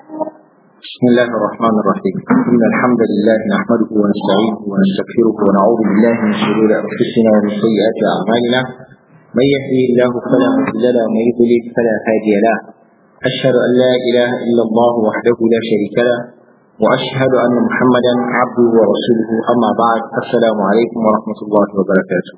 بسم الله الرحمن الرحيم إن الحمد لله نحمده ونستعينه ونستغفره ونعوذ بالله من شرور أنفسنا ومن سيئات أعمالنا من يهده الله فلا مضل له ومن يضلل فلا هادي له أشهد أن لا إله إلا الله وحده لا شريك له وأشهد أن محمدا عبده ورسوله أما بعد السلام عليكم ورحمة الله وبركاته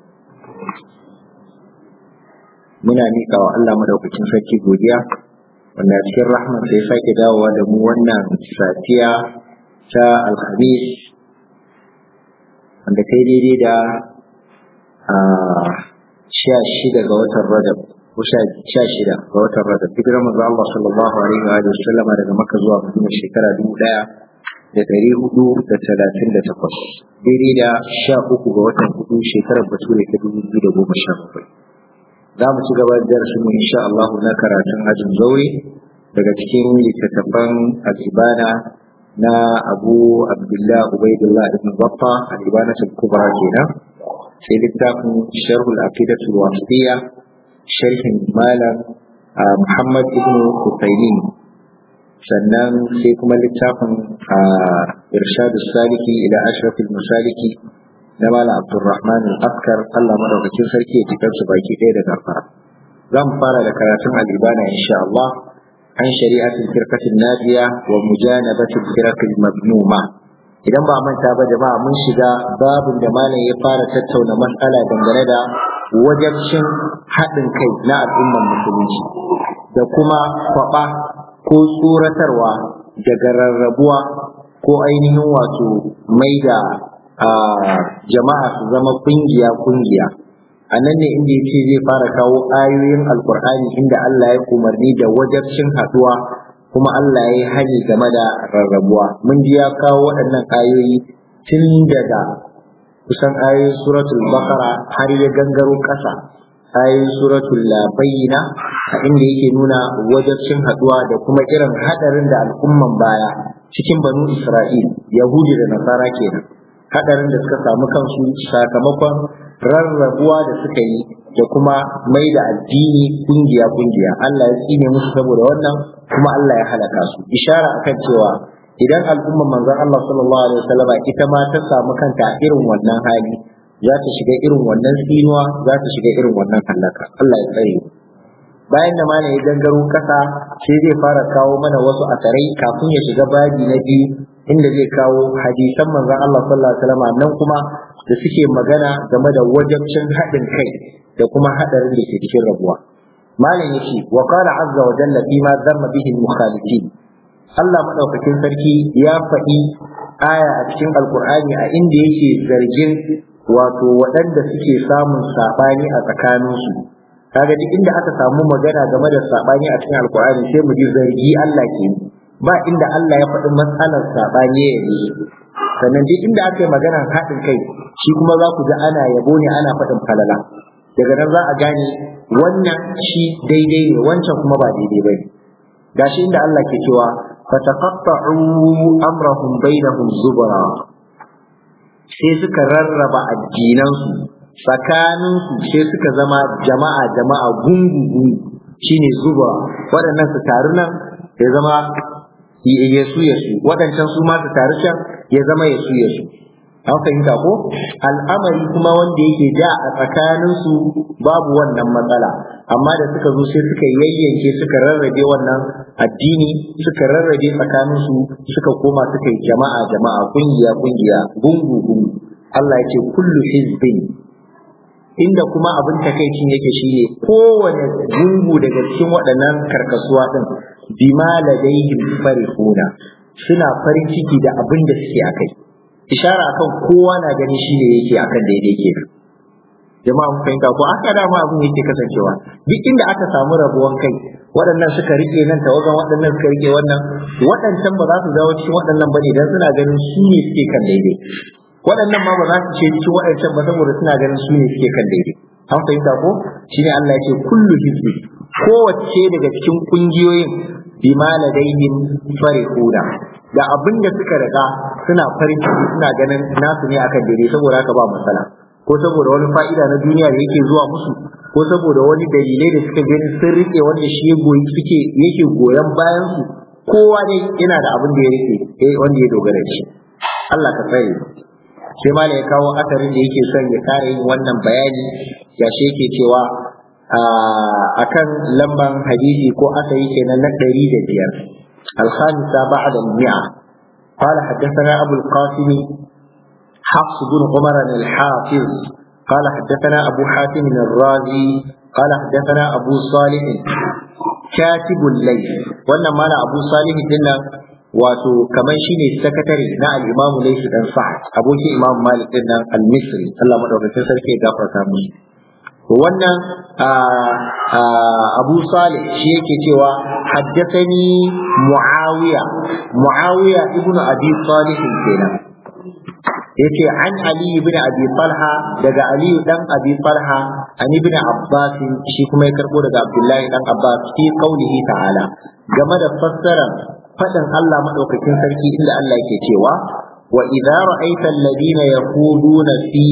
muna miƙa wa Allah madaukakin sarki godiya wanda cikin rahman sai sake dawowa da mu wannan safiya ta alhamis wanda ta daidai da sha shida ga watan rajab ko sha shida ga watan rajab hijirar manzo Allah sallallahu alaihi wa sallam daga Makka zuwa Madina shekara dubu ɗaya da ɗari hudu da talatin da takwas daidai da sha uku ga watan hudu shekarar bature ta dubu biyu da goma sha bakwai za mu ci gaba da darasin mu insha Allah na karatun ajin zaure daga cikin littattafan al-ibana na Abu Abdullah Ubaidullah ibn Baffa al-ibana kubra kenan sai littafin Sharh al-Aqidah al-Wasitiyya sharhin malam Muhammad ibn Uthaymeen sannan sai kuma littafin Irshad saliki ila Ashraf al-Masaliki na Malam Abdulrahman al-Askar Allah madaukakin sarki ya cikar su baki ɗaya da gafara. Za mu fara da karatun al-ibana insha Allah an shari'atul firqatin nadiya wa mujanabatul firqatil madmuma. Idan ba manta ba jama'a mun shiga babin da malam ya fara tattauna matsala dangane da wajabcin haɗin kai na al'ummar musulunci da kuma kwaɓa ko tsoratarwa daga rarrabuwa ko ainihin wato mai da jama'a su zama kungiya kungiya a nan ne inda yace zai fara kawo ayoyin alkur'ani inda Allah ya umarni da wajabcin haduwa kuma Allah ya yi hani game da rarrabuwa mun ji ya kawo waɗannan ayoyi tun daga kusan ayoyin suratul baqara har ya gangaro ƙasa ayoyin suratul bayyina a inda yake nuna wajabcin haduwa da kuma irin hadarin da al'umman baya cikin banu Isra'il Yahudi da Nasara kenan hadarin da suka samu kansu sakamakon rarrabuwa da suka yi da kuma mai da addini kungiya kungiya Allah ya tsine musu saboda wannan kuma Allah ya halaka su ishara akan cewa idan al'umma manzon Allah sallallahu alaihi wasallam ita ma ta samu kanta irin wannan hali za ta shiga irin wannan tsinuwa za ta shiga irin wannan halaka Allah ya tsare bayan da mana ya gangaro kasa sai zai fara kawo mana wasu asarai kafin ya shiga babi na biyu inda zai kawo hadisan manzon Allah sallallahu alaihi wasallam nan kuma da suke magana game da wajabcin haɗin kai da kuma haɗarin da ke cikin rabuwa malam yace wa qala azza wa jalla bima dhamma bihi al-mukhalifin Allah madaukakin sarki ya faɗi aya a cikin alkur'ani a inda yake zargin wato waɗanda suke samun saɓani a tsakaninsu kaga duk inda aka samu magana game da saɓani a cikin alkur'ani sai mu ji zargi Allah ke ba inda Allah ya faɗi matsalar saɓani ya yi sannan duk inda aka yi maganar haɗin kai shi kuma za ku ji ana yabo ne ana faɗin falala daga nan za a gane wannan shi daidai ne wancan kuma ba daidai ba ne gashi inda Allah ke cewa fataqatta'u amrahum bainahum zubra sai suka rarraba addinansu tsakaninsu sai suka zama jama'a jama'a gungu gungu shine zuba waɗannan su taru nan ya zama yesu yesu waɗancan su ma su taru can ya zama yesu yesu an fahimta ko al'amari kuma wanda yake da a tsakaninsu babu wannan matsala amma da suka zo sai suka yayyanke suka rarrabe wannan addini suka rarrabe tsakaninsu suka koma suka yi jama'a jama'a kungiya kungiya gungu gungu Allah ya ce kullu hizbin inda kuma abin takaicin yake shine kowane gungu daga cikin waɗannan karkasuwa din bima ladaihim farihuna suna farin ciki da abin da suke akai ishara akan kowa na gani shine yake akan daidai ke jama'a mun fahimta ko aka dama abin yake kasancewa duk inda aka samu rabuwan kai waɗannan suka rike nan tawagan waɗannan suka rike wannan waɗancan ba za su dawo cikin waɗannan bane dan suna ganin su ne suke kan daidai waɗannan ma ba za su ce cikin waɗancan ba saboda suna ganin su ne suke kan daidai an fahimta ko shine Allah ya ce kullu hizbi kowace daga cikin kungiyoyin bima ladaihim farihuna da abin da suka riga suna farin ciki suna ganin nasu ne akan daidai saboda haka ba matsala ko saboda wani fa'ida na duniya da yake zuwa musu ko saboda wani dalilai da suka gani sun rike wanda shi ya goyi suke yake goyon bayan su kowa dai yana da abin da ya rike eh wanda ya dogara da shi Allah ka tsare sai malai ya kawo asarin da yake son ya kare yin wannan bayani ya shi yake cewa akan lamban hadisi ko asari kenan na ɗari da biyar الخامسة بعد المئة قال حدثنا أبو القاسم حفص بن عمر الحافظ قال حدثنا أبو حاتم الرازي قال حدثنا أبو صالح كاتب الليل وانا مانا أبو صالح دلنا wato kamar shine sakatare na al-Imam Layth dan Sa'd abokin Imam Malik din nan al-Misri Allah madaukakin sarki ya gafarta mishi to wannan Abu Salih shi yake cewa haddathani Muawiya Muawiya ibnu Abi Salih kenan yace an Ali ibn Abi Talha daga Ali dan Abi Talha an ibn Abbas shi kuma ya karbo daga Abdullahi dan Abbas fi qaulihi ta'ala game da fassara fadin Allah madaukakin sarki inda Allah yake cewa wa idza ra'aita alladhina yaquluna fi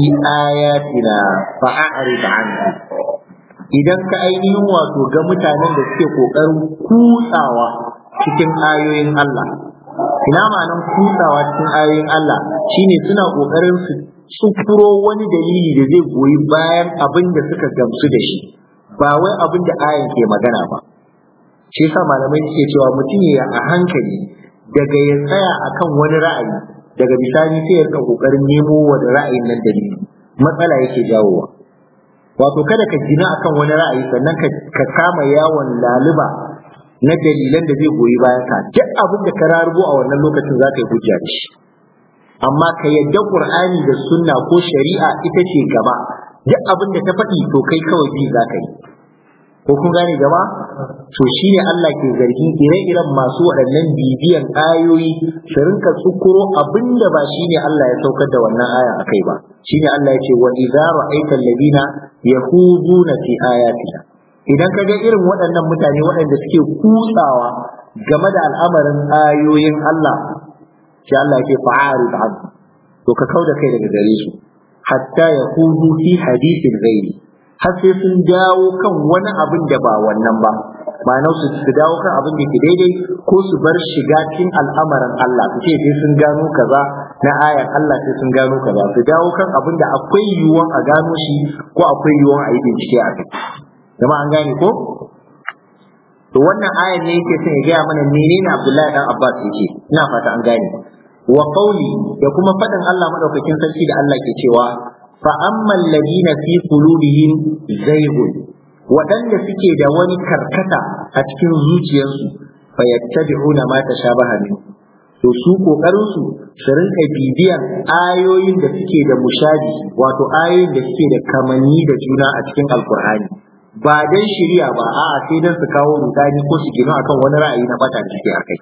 ayatina fa'arid anhum idan ka ainihin wato ga mutanen da suke kokarin kutsawa cikin ayoyin Allah ina ma'anan kutsawa cikin ayoyin Allah shine suna kokarin su tsufuro wani dalili da zai goyi bayan abin da suka gamsu da shi ba wai abin da ayan ke magana ba shi yasa malamai suke cewa mutum ya a hankali daga ya tsaya akan wani ra'ayi daga bisani sai ya rika kokarin nemo wani ra'ayin nan dalili matsala yake jawowa wato kada ka gina akan wani ra'ayi sannan ka kama yawon laluba na dalilan da zai goyi bayan ka duk abin da ka rarubo a wannan lokacin za ka yi hujja da shi amma ka yadda qur'ani da sunna ko shari'a ita ce gaba duk abin da ta faɗi to kai kawai bi za ka yi ko kun gane gaba to shi ne Allah ke zargi ire-iren masu waɗannan bibiyan ayoyi su rinka tsukuro abin da ba shi ne Allah ya saukar da wannan aya a kai ba shi ne Allah ya ce wa idza ra'aita alladina yahuduna fi ayatina idan ka ga irin waɗannan mutane waɗanda suke kutsawa game da al'amarin ayoyin Allah sai Allah ya ce fa'arid an to ka kauda kai daga gare su hatta yahudu fi hadithin ghairi har sai sun dawo kan wani abin da ba wannan ba ma'ana su su dawo kan abin da ke daidai ko su bar shiga cikin al'amarin Allah su ce sai sun gano kaza na ayan Allah sai sun gano kaza su dawo kan abin da akwai yiwuwan a gano shi ko akwai yiwuwan a yi bincike a kai zama an gane ko to wannan ayan ne yake son ya gaya mana menene Abdullahi dan Abbas yake ina fata an gane wa qawli da kuma fadin Allah madaukakin sarki da Allah ke cewa fa ammal ladina fi qulubihim zaygun waɗanda suke da wani karkata a cikin zuciyarsu fa yattabi'una ma tashabaha min to su kokarin su su rinka bibiyan ayoyin da suke da mushabi wato ayoyin da suke da kamanni da juna a cikin alkur'ani ba dan shirya ba a'a sai dan su kawo rudani ko su gina akan wani ra'ayi na bata da suke akai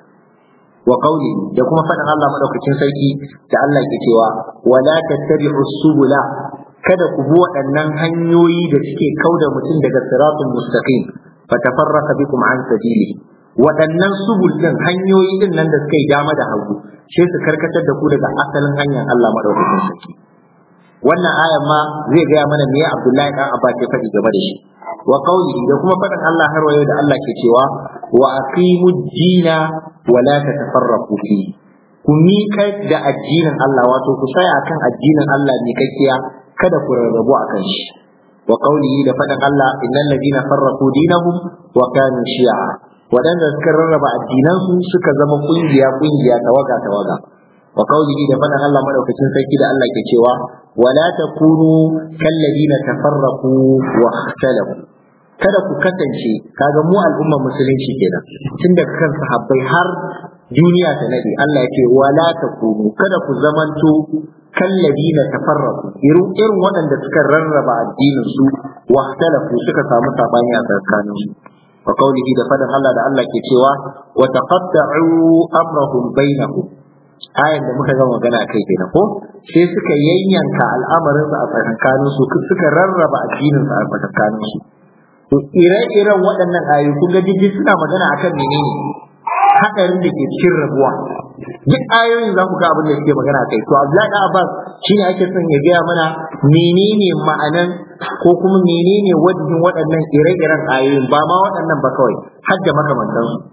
wa qawli da kuma faɗin Allah madaukakin sarki da Allah ke cewa wala tattabi'u subula kada ku bi waɗannan hanyoyi da suke kauda mutum daga siratul mustaqim fatafarraqa bikum an sabili waɗannan subul din hanyoyi din nan da suka yi dama da hagu sai su karkatar da ku daga asalin hanyar Allah madaukakin sarki wannan ayan ma zai gaya mana me Abdullahi dan Abbas ya faɗi game da shi wa qawlihi da kuma faɗin Allah har wayo da Allah ke cewa wa aqimud dina wa la tatafarraqu fi ku miƙa da addinin Allah wato ku tsaya akan addinin Allah ne kakkiya kada ku rarrabu akan shi wa qawlihi da faɗin Allah innal ladina farraqu dinahum wa kanu shi'a waɗanda suka rarraba addinansu suka zama kungiya kungiya tawaga tawaga wa qawlihi da faɗin Allah madaukakin sarki da Allah ke cewa wala takunu kalladina tafarraqu wa ikhtalafu kada ku kasance kaga mu al'ummar musulunci kenan tun daga kan sahabbai har duniya ta nade Allah ya ce wala takunu kada ku zamanto kalladina tafarraqu irin irin waɗanda suka rarraba addinin su wa ikhtalafu suka samu sabani a tsakanin su wa qawlihi da faɗin Allah da Allah ke cewa wa taqatta'u amrahum bainahum ayan da muka gama magana kai kenan ko sai suka yayyanka al'amarin su a tsakankanin su suka rarraba addinin su a tsakankanin su to ire-iren waɗannan ayoyi kun ga jiji suna magana akan menene hadarin da ke cikin rabuwa duk ayoyin za ku ga abin da suke magana kai to Abdullahi Abbas shine ake son ya gaya mana menene ma'anan ko kuma menene wajen waɗannan ire-iren ayoyin ba ma waɗannan ba kawai har da makamantansu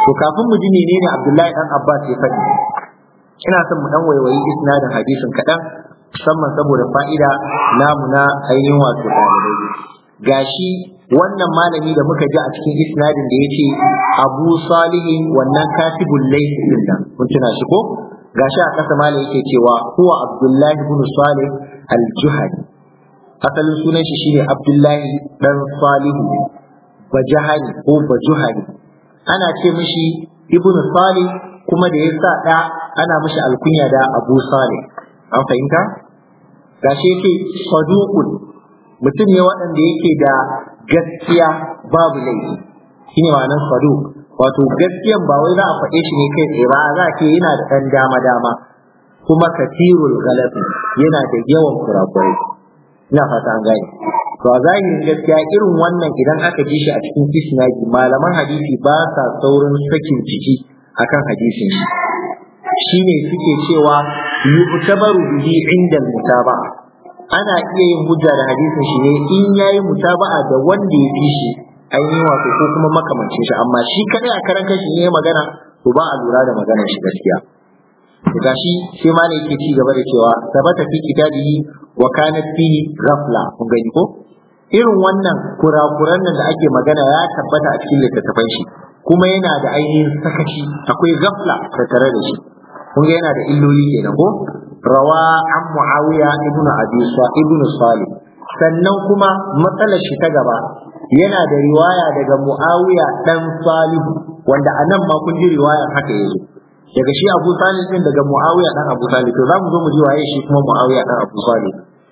to kafin mu ji menene Abdullahi dan Abbas ya faɗi ina son mu dan waiwayi isnadin hadisin kaɗan musamman saboda fa'ida namu na ainihin wato ɗalibai gashi wannan malami da muka ji a cikin isnadin da ya ce abu salihin wannan katibul laysi din nan kun tuna shi ko gashi a ƙasa malam yake cewa huwa abdullahi ibn salih al-juhani asalin sunan shi shine abdullahi dan salihu bajahani ko bajuhani ana ce mishi ibn salih kuma da ya sa ɗa ana mishi alkunya da abu salih an fahimta gashi yake saduqun mutum ne waɗanda yake da gaskiya babu laifi shine ma'anar saduq wato gaskiyan ba wai za a faɗe shi ne kai tsaye ba za a ce yana da ɗan dama dama kuma katirul galabi yana da yawan kurakurai ina fata an gane to a zahirin gaskiya irin wannan idan aka ji shi a cikin isnadi malaman hadisi ba sa saurin sakin ciki akan hadisin shi shine suke cewa yu'tabaru bihi inda mutaba'a ana iya yin hujja da hadisin shi ne in yayi mutaba'a da wanda ya fi shi ainihin wato ko kuma makamancin shi amma shi kadai a karan kashi ne magana to ba a lura da maganar shi gaskiya to gashi sai ma ne yake ci gaba da cewa sabata fi kitabihi wa kanat fihi ghafla kun gani ko irin wannan kurakuran nan da ake magana ya tabbata a cikin littattafan shi kuma yana da ainihin sakaci akwai ghafla tattare da shi kun ga yana da illoli kenan ko rawa an muawiya ibnu abi ibnu salih sannan kuma matsalar shi ta gaba yana da riwaya daga muawiya dan salihu wanda anan ma kun ji riwayar haka yazo daga shi abu salih din daga muawiya dan abu salih to zamu zo mu ji waye shi kuma muawiya dan abu salih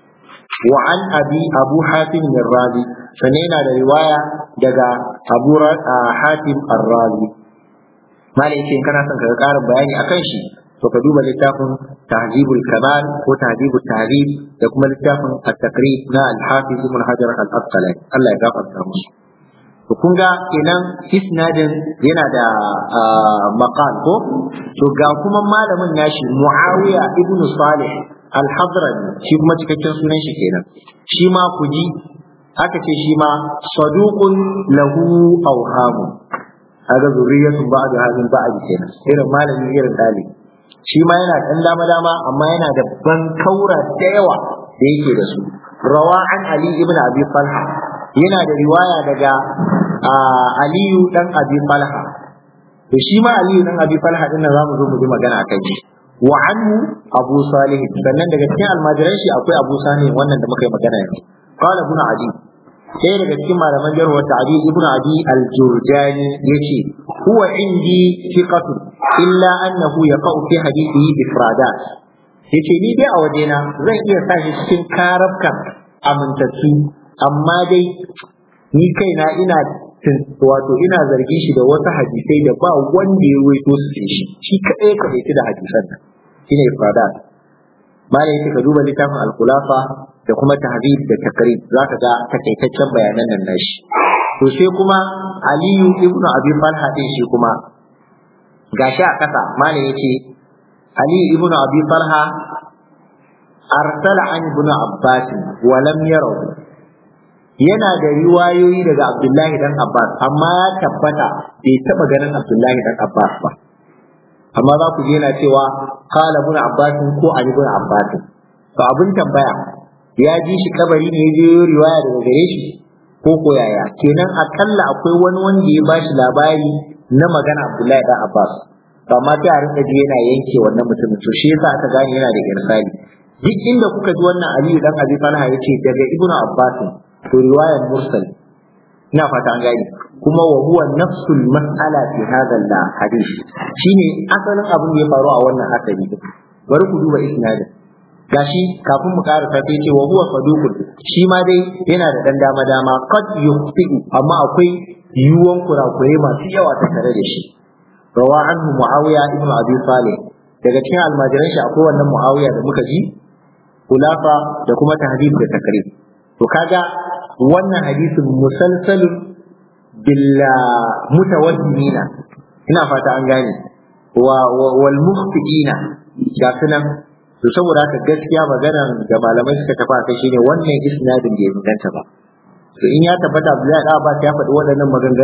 wa an abi abu hatim ar-razi sannan yana da riwaya daga abu hatim ar-razi malai ce kana son ka ga karin bayani akan shi to ka duba littafin tahzibul kamal ko tahzibul tahrib da kuma littafin at-taqrib na al-hafiz ibn hajar al-asqalani Allah ya gafarta musu to kun ga kenan isnadin yana da maqal ko to ga kuma malamin nashi muawiya ibn salih al-hadrami shi kuma cikakken sunan shi kenan shi ma ku ji aka ce shi ma saduqun lahu awhamu aga zuriyatun ba'da hadin ba'd kenan irin malami irin dalibi shi ma yana ɗan dama dama amma yana da ban kaura da yawa da yake da su rawa an ali ibn abi falha yana da riwaya daga aliyu dan abi falha to shi ma aliyu dan abi falha din nan zamu zo mu ji magana akan shi wa anhu abu salih sannan daga cikin almajiran shi akwai abu salih wannan da muka yi magana yanzu qala ibn adi sai daga cikin malaman jarhu wata adi ibn adi al-jurjani yace huwa indi thiqatun illa annahu yaqau fi hadithihi ifradat yace ni dai a wajena zan iya sa shi cikin karabkan amintattu amma dai ni kaina ina wato ina zargin shi da wasu hadisai da ba wanda ya ruwaito su sai shi shi kadai ka dace da hadisan nan shine ifradat malai ka duba littafin al-khulafa da kuma tahdid da takrib zaka ga takaitaccen bayanan nan nashi to sai kuma aliyu ibnu abi falha din shi kuma gashi a kasa malai yace aliyu ibnu abi falha arsala an ibnu abbas wa lam yarahu yana da riwayoyi daga abdullahi dan abbas amma ya tabbata bai taba ganin abdullahi dan abbas ba amma za ku je yana cewa qala ibnu abbas ko ali ibnu abbas to abin tambaya ya ji shi kabari ne ya je riwaya daga gare shi ko ko yaya kenan akalla akwai wani wanda ya bashi labari na magana Abdullahi dan Abbas amma sai a rinka ji yana yanke wannan mutumin to shi yasa aka gane yana da irsali duk inda kuka ji wannan Aliyu dan Abi Talha yace daga Ibn Abbas to riwayar mursal ina fata an gane kuma wa huwa nafsul mas'ala fi hadha al-hadith shine asalin abin da ya faru a wannan asali bari ku duba isnadin gashi kafin mu ƙara ta sai ce wa huwa saduqun shi ma dai yana da dan dama dama qad yuqti amma akwai yiwuwan kurakurai masu yawa ta tare da shi rawa anhu muawiya ibn abi salih daga cikin almajiran shi akwai wannan muawiya da muka ji kulafa da kuma tahdid da takrib to kaga wannan hadisin musalsalun bil mutawaddimina ina fata an gane wa wal mukhtiina ga sunan to saboda haka gaskiya maganar da malamai suka tafi kai shine wannan isnadin bai inganta ba to in ya tabbata Abdullahi da Abbas ya faɗi waɗannan maganganun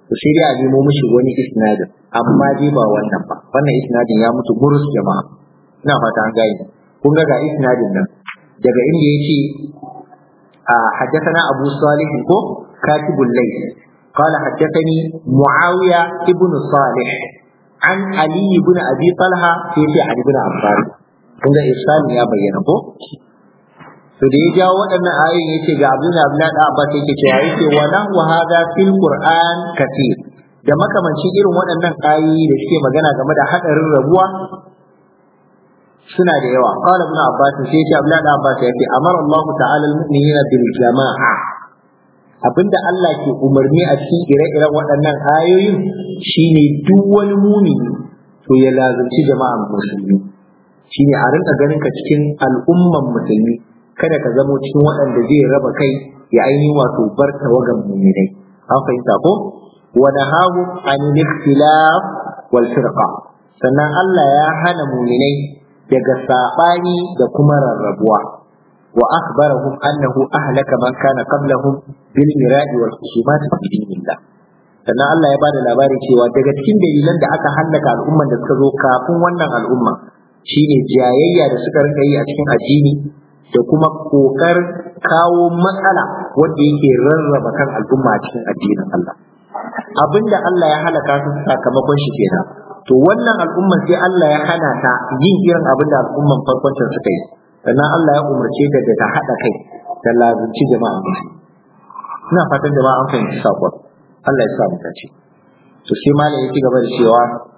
to sai dai a nemo mishi wani isnadin amma dai ba wannan ba wannan isnadin ya mutu burus jama'a ina fata an gane kun ga ga isnadin nan daga inda yace a haddathana Abu Salih ko katibul layl قال حدثني معاوية ابن صالح عن علي بن أبي طلحة في علي بن عباس kun ga irsali ya bayyana ko to da ya jawo waɗannan ayoyin yace ga Abdul Abdullah da Abbas yake cewa yake wa lahu hadha fil Qur'an katir da makamancin irin waɗannan ayoyi da suke magana game da hadarin rabuwa suna da yawa qala ibn Abbas sai yace Abdullah da Abbas yace amara Allah ta'ala al-mu'minina bil jama'a abinda Allah ke umarni a cikin ire-iren waɗannan ayoyin shine duk wani mumini to ya lazumci jama'an musulmi shine a rinka ganin ka cikin al'umman musulmi kada ka zamo cikin waɗanda zai raba kai ya ainihin wato bar tawagan muminai an fahimta ko wa nahahu an ikhtilaf wal firqa sannan Allah ya hana muminai daga sabani da kuma rarrabuwa wa akhbarahum annahu ahlaka man kana qablahum bil mira'i wal khusumat fi dinillah sannan Allah ya bada labari cewa daga cikin dalilan da aka hallaka al'umman da suka zo kafin wannan al'umma shine jayayya da suka rika yi a cikin addini da kuma kokar kawo matsala wanda yake rarraba kan al'umma a cikin addinin Allah abinda Allah ya halaka su sakamakon shi kenan to wannan al'umma sai Allah ya hana ta yin irin abin da al'umman farkon suka yi sannan Allah ya umarce ta da ta haɗa kai da lazunci jama'a ina fatan jama'a an fahimci sakon Allah ya sa mu dace to sai malam ya ci gaba da cewa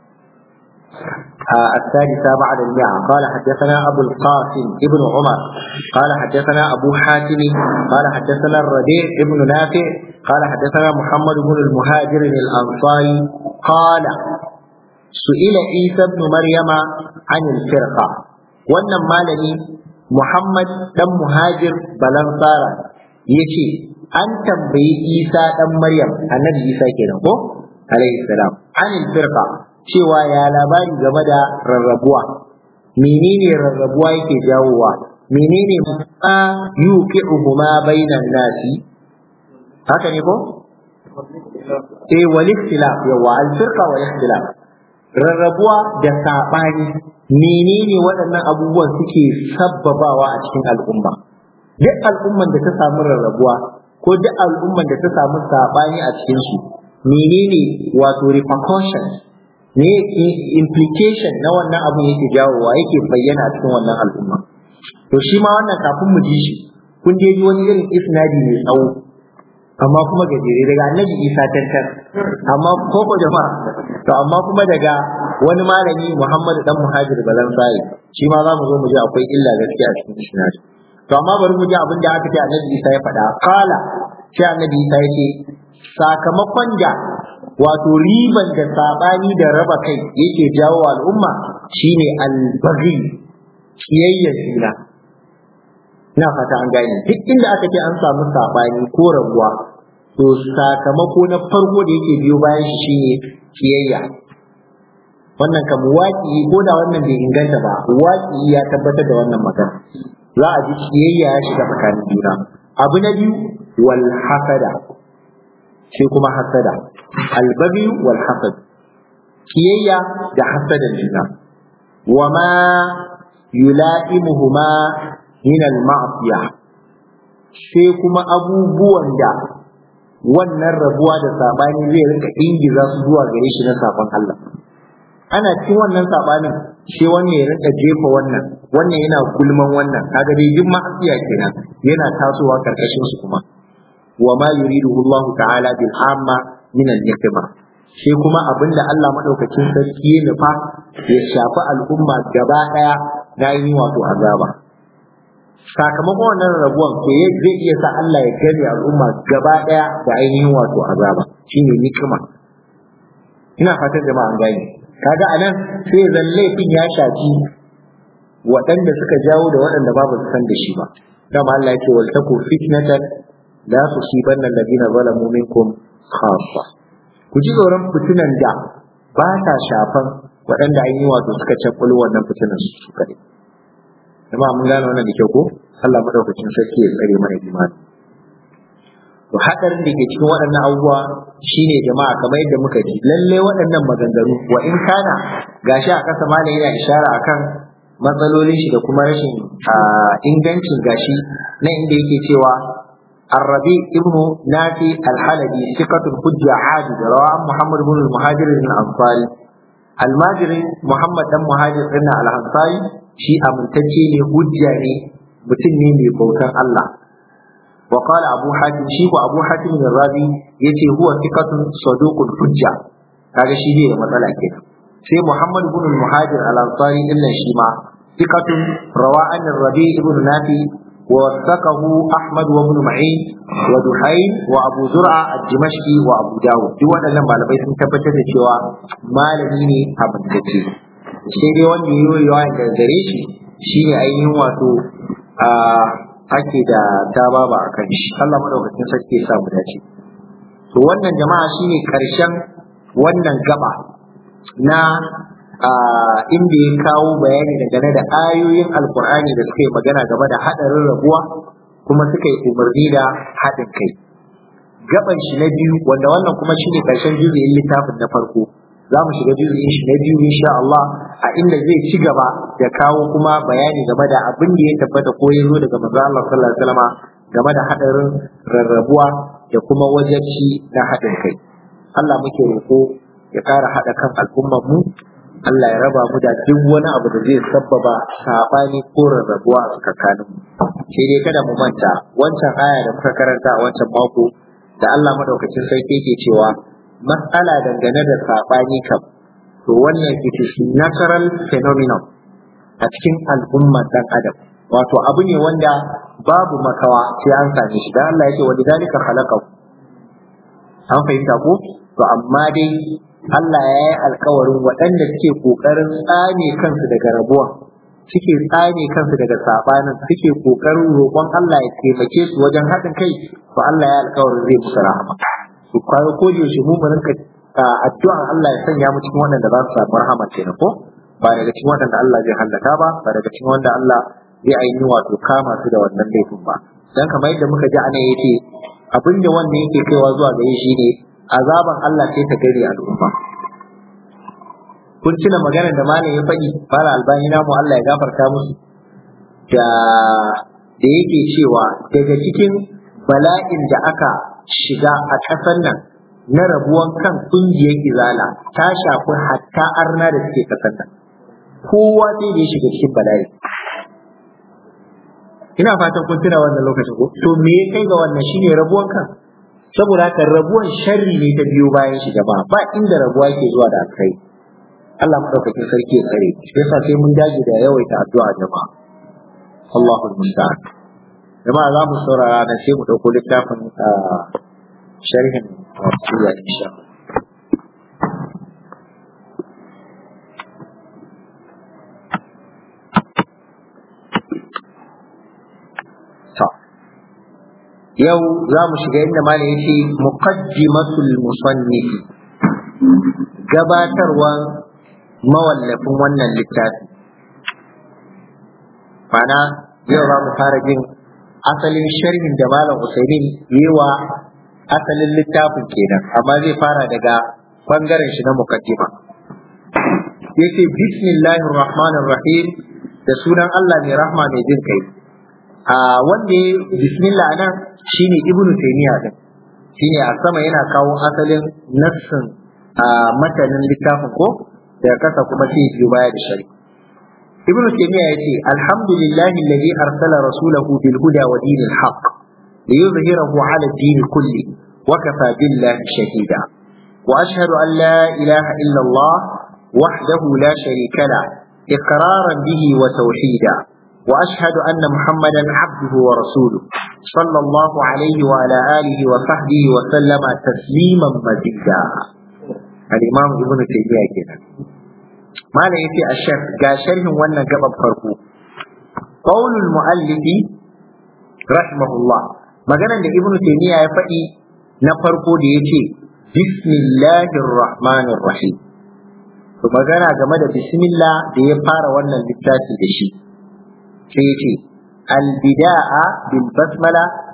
الثالثة بعد المئة قال حدثنا أبو القاسم ابن عمر قال حدثنا أبو حاتم قال حدثنا الربيع ابن نافع قال حدثنا محمد بن المهاجر الأنصاري قال سئل عيسى بن مريم عن الفرقة wannan malami Muhammad dan muhajir balansara yace an tambayi Isa dan Maryam annabi Isa kenan ko alaihi salam anil firqa cewa ya labari game da rarrabuwa menene rarrabuwa yake jawowa menene ma yuqi'uhuma bainan nasi haka ne ko eh wal ikhtilaf yawa al firqa wal ikhtilaf rarrabuwa da sabani menene waɗannan abubuwan suke sabbabawa a cikin al'umma duk al'umman da ta samu rarrabuwa ko duk al'umman da ta samu sabani a cikin su menene wato repercussions ne implication na wannan abu yake jawowa yake bayyana a cikin wannan al'umma to shi ma wannan kafin mu ji shi kun je ji wani irin isnadi mai tsawo amma kuma gajere daga annabi isa tantar amma koko jama'a to amma kuma daga wani malami muhammadu dan muhajir balan sai shi ma za mu zo mu ji akwai illa gaskiya a cikin isnadi to amma bari mu ji abin da aka ce annabi isa ya faɗa kala sai annabi isa ya ce sakamakon da wato riban da sabani da raba kai yake jawo al'umma shine albaghi kiyayyar juna ina fata an gane duk inda aka ce an samu sabani ko rabuwa to sakamako na farko da yake biyo bayan shi shine kiyayya wannan kam waki ko da wannan bai inganta ba waki ya tabbatar da wannan magana za a ji kiyayya ya shiga tsakanin juna abu na biyu wal hasada sai kuma hasada albabi wal hasad kiyayya da hasadan juna wa ma yula'imuhuma min al ma'siyah sai kuma abubuwan da wannan rabuwa da sabani zai rinka ingiza su zuwa gare shi na sabon Allah ana cikin wannan sabanin sai wannan ya rinka jefa wannan wannan yana gulman wannan kaga dai duk ma'asiya kenan yana tasowa karkashin su kuma wa ma yuriduhu Allah ta'ala bil amma min al sai kuma abinda Allah madaukakin sarki ya nufa ya shafi al'umma gaba daya na yi wato azaba sakamakon wannan rabuwan to zai iya sa Allah ya gani al'umma gaba daya da ainihin wato azaba shine nikima ina fatan jama'a an gane kaga anan sai zan laifin ya shafi waɗanda suka jawo da waɗanda ba su san da shi ba dama Allah ya ce wal taku fitnatan la tusibanna alladhina zalamu minkum khassa ku ji tsoron fitinan da ba ta shafan waɗanda an yi wato suka cakkulu wannan fitinan su kaɗai jama'a mun gane wannan da kyau ko Allah madaukakin sarki ya tsare mana imani to hadarin da ke cikin waɗannan abubuwa shine jama'a kamar yadda muka ji lalle waɗannan maganganu wa in kana gashi a ƙasa malam yana ishara akan matsalolin shi da kuma rashin ingancin gashi na inda yake cewa الربيع ابن نافي الحلبي ثقة حجة عابد رواه محمد بن المهاجر الأنصاري الماجري محمد بن مهاجر بن الأنصاري شيء أمنتجي حجة mutum ne mai bautan Allah wa qala abu hatim shi ko abu hatim bin rabi yace huwa thiqatun saduqul hujja kaga shi ne matsala kenan sai muhammad ibn al-muhajir al-ansari illa shi ma thiqatun rawa an rabi ibn nafi ووثقه أحمد وابن معين ودحين وأبو زرعة الدمشقي وأبو داود duk waɗannan malamai sun tabbatar da cewa malami ne abintacce sai dai wanda ya yi yawa da gare shi shine ainihin wato ake da tababa a kan shi Allah madaukakin sarki ya sa mu dace to wannan jama'a shine karshen wannan gaba na inda ya kawo bayani dangane da ayoyin alkur'ani da suka yi magana game da haɗarin rabuwa kuma suka yi umarni da haɗin kai gaban shi na biyu wanda wannan kuma shine karshen juzuyin littafin na farko za mu shiga juzuyin shi na biyu insha Allah a inda zai ci gaba da kawo kuma bayani game da abin da ya tabbata ko ya zo daga manzo Allah sallallahu alaihi wasallam game da haɗarin rarrabuwa da kuma wajabci na haɗin kai Allah muke roƙo ya ƙara haɗa kan al'ummar mu Allah ya raba mu da duk wani abu da zai sabbaba sabani ko rarrabuwa a tsakanin mu sai dai kada mu manta wancan aya da muka karanta a wancan mako da Allah madaukakin sarki yake cewa mas'ala dangane da sabani kam to wannan it is natural phenomenon a cikin al'ummar dan adam wato abu ne wanda babu makawa sai an same shi dan Allah yake wa lidalika khalaqahu an fahimta ko to amma dai Allah ya yi alkawarin waɗanda suke ƙoƙarin tsame kansu daga rabuwa suke tsame kansu daga saɓanin suke ƙoƙarin roƙon Allah ya taimake su wajen haɗin kai to Allah ya alkawarin zai musu rahama su kwayo ko da yaushe mu mu rinka addu'an Allah ya sanya mu cikin waɗanda za su samu rahama kenan ko ba daga cikin waɗanda Allah zai hallaka ba ba daga cikin wanda Allah zai ainihi wato kama su da wannan laifin ba dan kamar yadda muka ji anan yake abinda wannan yake kaiwa zuwa gare shi ne azaban Allah sai ta gari al'umma kun tuna maganar da malam ya faɗi fara albani namu Allah ya gafarta musu da da yake cewa daga cikin bala'in da aka shiga a ƙasar nan na rabuwan kan ƙungiyar izala ta shafi hatta arna da suke ƙasar nan kowa sai da ya shiga cikin bala'i ina fatan kun tuna wannan lokacin ko to me ya kai ga wannan shine rabuwan kan saboda haka rabuwan sharri ne ta biyo bayan shi jama'a ba inda rabuwa ke zuwa da kai Allah madaukakin sarki ya tsare shi yasa sai mun dage da yawaita addu'a jama'a Allahul musta'an jama'a za mu saurara na sai mu dauko littafin sharhin wasiya insha Allah yau za mu shiga inda malam yace muqaddimatul musannif gabatarwan mawallafin wannan littafi mana yau za mu fara jin asalin sharhin da malam Usaimin yewa asalin littafin kenan amma zai fara daga bangaren shi na muqaddima yace bismillahir rahmanir rahim da sunan Allah mai rahma mai jin kai a wanda bismillah nan shine ibnu taymiya din shine a sama yana kawo asalin nassin a matanin littafin ko da kasa kuma sai biyo baya da shari ibnu taymiya yace alhamdulillahi alladhi arsala rasulahu bil huda wa dinil haqq liyuzhirahu ala ad-din kulli wa kafa billahi shahida wa ashhadu an la ilaha illa allah wahdahu la sharika la iqraran bihi wa tawhida وأشهد أن محمدا عبده ورسوله صلى الله عليه وعلى آله وصحبه وسلم تسليما مزيدا الإمام ابن تيمية كده ما لا يتي الشيخ قاشره وانا قبل فرقه قول المؤلف رحمه الله magana da ibnu taymiya ya faɗi na farko da yace bismillahir rahmanir rahim to magana game da bismillah da ya fara wannan littafi da shi sai ce albida'a bil basmala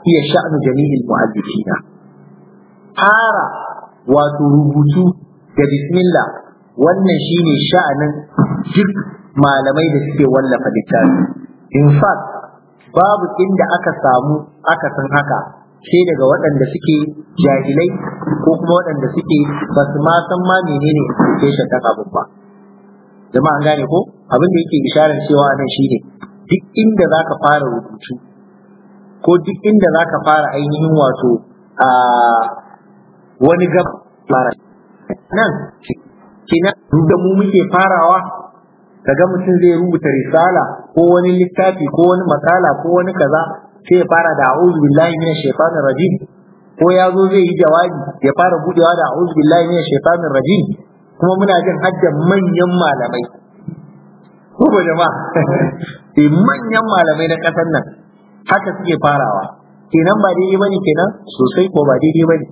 hiya sha'nu jami'il mu'allifina fara wato rubutu da bismillah wannan shine sha'anin duk malamai da suke wallafa littafi in fact babu inda aka samu aka san haka sai daga waɗanda suke jahilai ko kuma waɗanda suke ba su ma san ma menene implication ɗan abin ba jama'a an gane ko abin da yake isharar cewa nan shine duk inda zaka fara rubutu ko duk inda zaka fara ainihin wato a wani gab fara nan kina da mu muke farawa kaga mutum zai rubuta risala ko wani littafi ko wani makala ko wani kaza sai ya fara da a'udhu billahi minash shaitanir rajim ko ya zo zai yi jawabi ya fara budewa da a'udhu billahi minash shaitanir rajim kuma muna jin haddan manyan malamai ko ba jama'a sai manyan malamai na kasar nan haka suke farawa kenan ba daidai bane kenan sosai ko ba daidai bane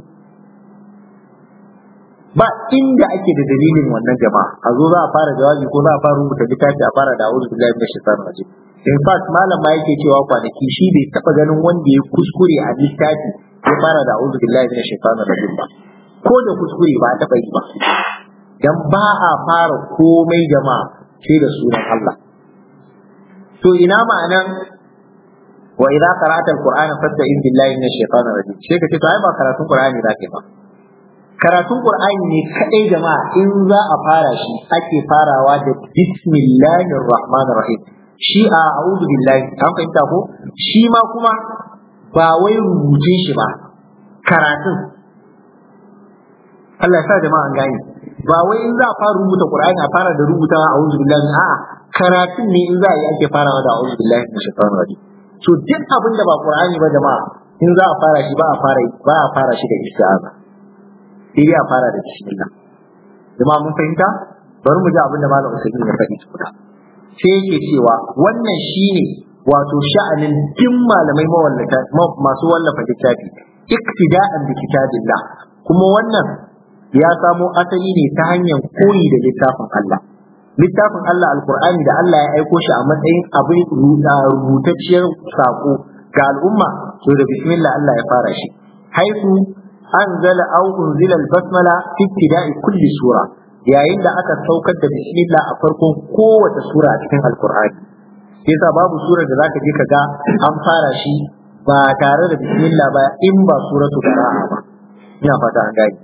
ba inda ake da dalilin wannan jama'a a zo za a fara jawabi ko za a fara rubuta littafi a fara da a'udhu billahi minash shaitanir rajim in fact malam ma yake cewa kwanaki shi bai taba ganin wanda ya kuskure a littafi ya fara da a'udhu billahi minash shaitanir rajim ba ko da kuskure ba taba yi ba dan ba a fara komai jama'a sai da sunan Allah to ina ma'anan wa idza qara'ta al-qur'ana fasta'in billahi minash shaitanir rajim sai ka ce to ai ba karatun qur'ani zaka ba karatun qur'ani ne kadai jama'a in za a fara shi ake farawa da bismillahir rahmanir rahim shi a a'udhu billahi an fahimta ko shi ma kuma ba wai rubuce shi ba karatun Allah ya sa jama'a an gane ba wai in za a fara rubuta Qur'ani a fara da rubutawa a'udhu billahi a'a karatun ne in za a yi ake farawa da a'udhu billahi minash shaitanir rajim to duk abin da ba Qur'ani ba jama'a in za a fara shi ba a fara ba a fara shi da isti'aza sai dai a fara da bismillah jama'a mun fahimta bari mu ji abin da malam Usaimin ya faɗi tukuna sai yake cewa wannan shine wato sha'anin duk malamai mawallata masu wallafa littafi iktida'an bi kitabillah kuma wannan ya samo asali ne ta hanyar koyi da littafin Allah littafin Allah alkur'ani da Allah ya aiko shi a matsayin abin rubutacciyar sako ga al'umma to da bismillah Allah ya fara shi haifu anzala aw unzila al-basmala fi ibtida'i kulli sura yayin da aka saukar da bismillah a farkon kowace sura a cikin alkur'ani yasa babu surar da zaka je kaga an fara shi ba tare da bismillah ba in ba suratu bara'a ba ina fata an gani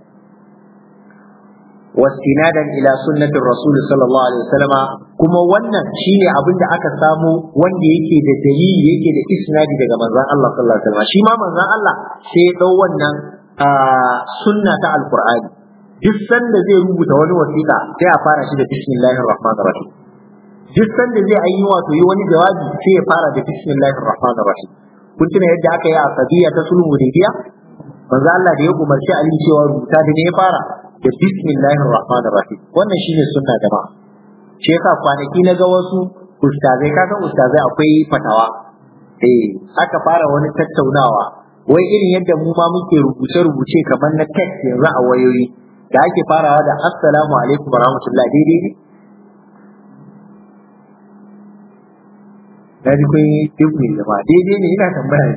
واستنادا الى سنه الرسول صلى الله عليه وسلم kuma wannan shine abin da aka samu wanda yake da dalili yake da isnadi daga manzon Allah sallallahu alaihi wasallam shi ma manzon Allah sai ya dau wannan sunna ta alqur'ani duk sanda zai rubuta wani wasiƙa sai a fara shi da bismillahir rahmanir rahim duk sanda zai yi wato yi wani jawabi sai ya fara da bismillahir rahmanir rahim kun tuna yadda aka yi a sabiya ta sulhu hudaybiya manzo Allah da ya umarci Ali cewa rubuta da ne ya fara da bismillahir rahmanir rahim wannan shine sunna jama'a shi yasa kwanaki na ga wasu ustazai ka san ustazai akwai fatawa eh aka fara wani tattaunawa wai irin yadda mu ma muke rubuce rubuce kamar na text yanzu a wayoyi da ake farawa da assalamu alaikum warahmatullahi daidai ne na ji kun yi ibni jama'a daidai ne ina tambaya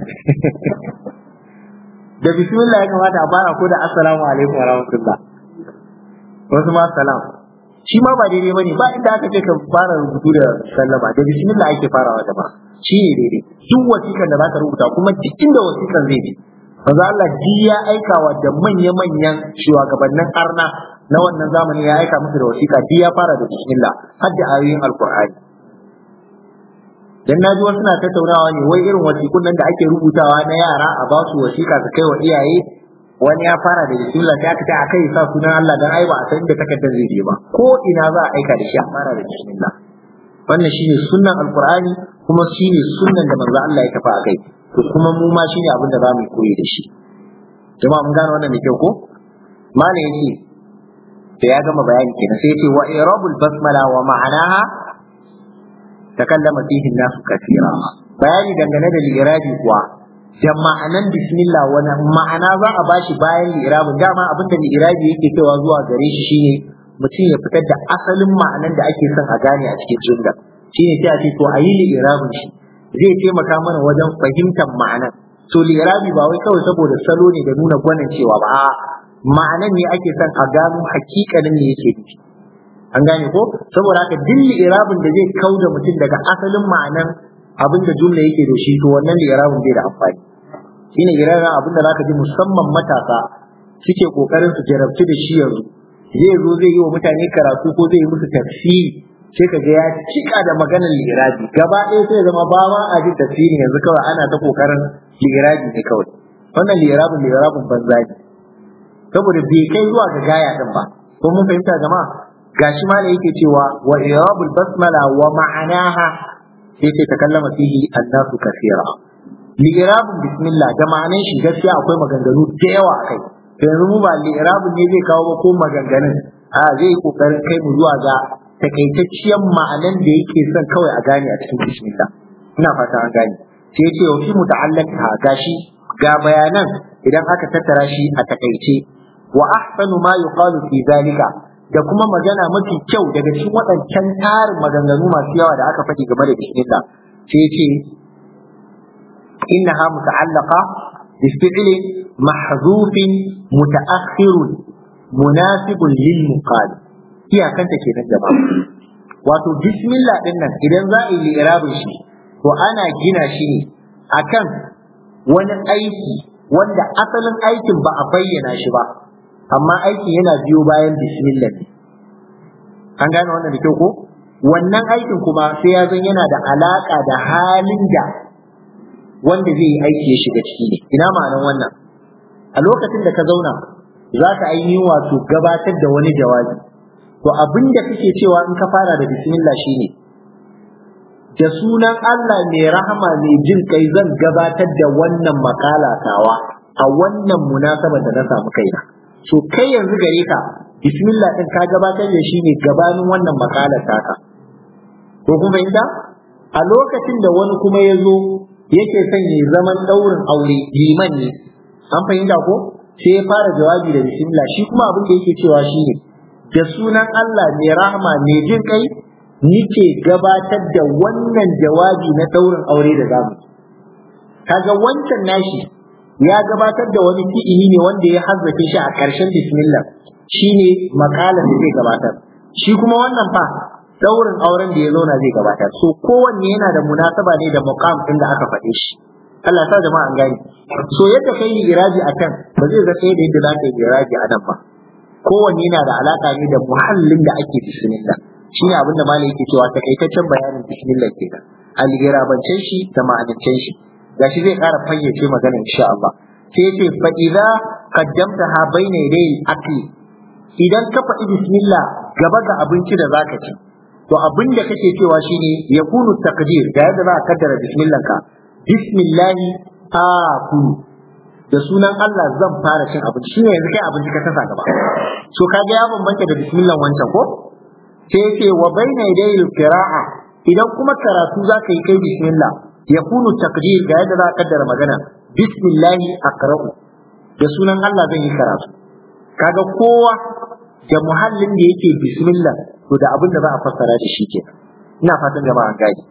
da bismillah ya kamata a fara ko da assalamu alaikum warahmatullah wasu ma salam shi ma ba daidai bane ba inda aka ce ka fara rubutu da sallama da bismillah ake farawa da ba shi ne daidai duk wasikan da zaka rubuta kuma duk inda wasikan zai bi manzo Allah ji ya aikawa da manya-manyan shugabannin arna na wannan zamani ya aika musu da wasiƙa ji ya fara da bismillah har da ayoyin alqur'ani dan naji wasu na tattaunawa ne wai irin wasiƙun nan da ake rubutawa na yara a ba su wasiƙa su kai wa iyaye wani ya fara da bismillah sai aka ce a kai sa sunan Allah dan ai ba a san da takardar zai je ba ko ina za a aika da shi a fara da bismillah wannan shine sunnan alqur'ani kuma shine sunnan da manzo Allah ya tafi a kai to kuma mu ma shine abin da za mu koyi da shi jama'a mun gane wannan da kyau ko malam yace da ya gama bayani kenan sai yace wa irabul basmala wa ma'anaha takallama fihi an-nas kathira bayani dangane da lirabi kuwa da ma'anan bismillah wani ma'ana za a bashi bayan lirabin dama abinda lirabi yake cewa zuwa gare shi shine mutum ya fitar da asalin ma'anan da ake son a gane a cikin jumla shine sai a ce to a yi lirabin shi zai taimaka mana wajen fahimtar ma'anan to li'irabi ba wai kawai saboda salo ne da nuna gwanin cewa ba a ma'anan ne ake son a gano hakikanin ne yake nufi an gane ko saboda haka duk li'irabin da zai kauda mutum daga asalin ma'anan abin da jumla yake da shi to wannan li'irabin bai da amfani shine iraran abin da zaka ji musamman matasa suke kokarin su jarabci da shi yanzu zai zo zai yi wa mutane karatu ko zai yi musu tafsiri sai ka ga ya cika da maganar lirabi gaba ɗaya sai zama ba ma a ji tafsiri yanzu kawai ana ta kokarin lirabi ne kawai wannan lirabin lirabin banza ne saboda bai kai zuwa ga gaya din ba ko mun fahimta jama'a gashi ma da yake cewa wa irabul basmala wa ma'anaha sai ce takallama fihi annasu kathira li'irabin bismillah da ma'anan shi gaskiya akwai maganganu da yawa a kai yanzu mu ba li'irabin ne zai kawo ba ko maganganun a zai kokarin kai mu zuwa ga takaitacciyar ma'anan da yake son kawai a gane a cikin bismillah ina fata an gane sai ya ce wa fi muta'allaqha gashi ga bayanan idan aka tattara shi a takaice wa ahsanu ma yuqalu fi zalika da kuma magana mafi kyau daga cikin waɗancan tarin maganganu masu yawa da aka faɗi game da bismillah sai ya ce إنها متعلقة بفعل محذوف متأخر مناسب للمقال هي كانت كده جماعة wato bismillah din nan idan za a yi irabin shi to ana gina shi ne akan wani aiki wanda asalin aikin ba a bayyana shi ba amma aikin yana biyo bayan bismillah ne an gane wannan da kyau ko wannan aikin kuma sai ya zan yana da alaka da halin da wanda zai yi aiki ya shiga ciki ne ina ma'anan wannan a lokacin da ka zauna za ka ainihin wato gabatar da wani jawabi to abin da kake cewa in ka fara da bismillah shine da sunan Allah mai rahama mai jin kai zan gabatar da wannan makala tawa a wannan munasabar da na samu kaina so kai yanzu gare ka bismillah din ka gabatar da shi ne gabanin wannan makalar taka ko kuma inda a lokacin da wani kuma ya zo yake son ya zaman daurin aure liman ne an fahimta ko sai ya fara jawabi da bismillah shi kuma abin da yake cewa shine da sunan Allah mai rahama mai jin kai nike gabatar da wannan jawabi na daurin aure da zamu kaga wancan nashi ya gabatar da wani fi'ili ne wanda ya hazzafe shi a ƙarshen bismillah shine makalan da zai gabatar shi kuma wannan fa daurin auren da ya zauna zai gabatar so kowanne yana da munasaba ne da muqam din da aka faɗe shi Allah sa jama'a an gani so yadda kai yi iraji a kan ba zai ga sai da yadda za ka yi iraji a nan ba kowanne yana da alaka ne da muhallin da ake bismillah shine abin da malai yake cewa takaitaccen bayanin bismillah kenan al-irabancen shi da ma'anancen shi gashi zai ƙara fayyace magana insha Allah sai yace fa idza qaddamtaha bayna yaday akli idan ka faɗi bismillah gaba ga abinci da zaka ci to abin da kake cewa shine yakunu taqdir da yadda za ka kaddara bismillah ka bismillahi akulu da sunan Allah zan fara cin abinci shine yanzu kai abinci ka tasa gaba so kaga ya bambanta da bismillah wancan ko sai yace wa bayna yaday al-qira'a idan kuma karatu zaka yi kai bismillah yakunu taqdir da yadda za ka kaddara magana bismillahi aqra'u da sunan Allah zan yi karatu kaga kowa da muhallin da yake bismillah to da abin da za a fassara da shi ke ina fatan jama'a gani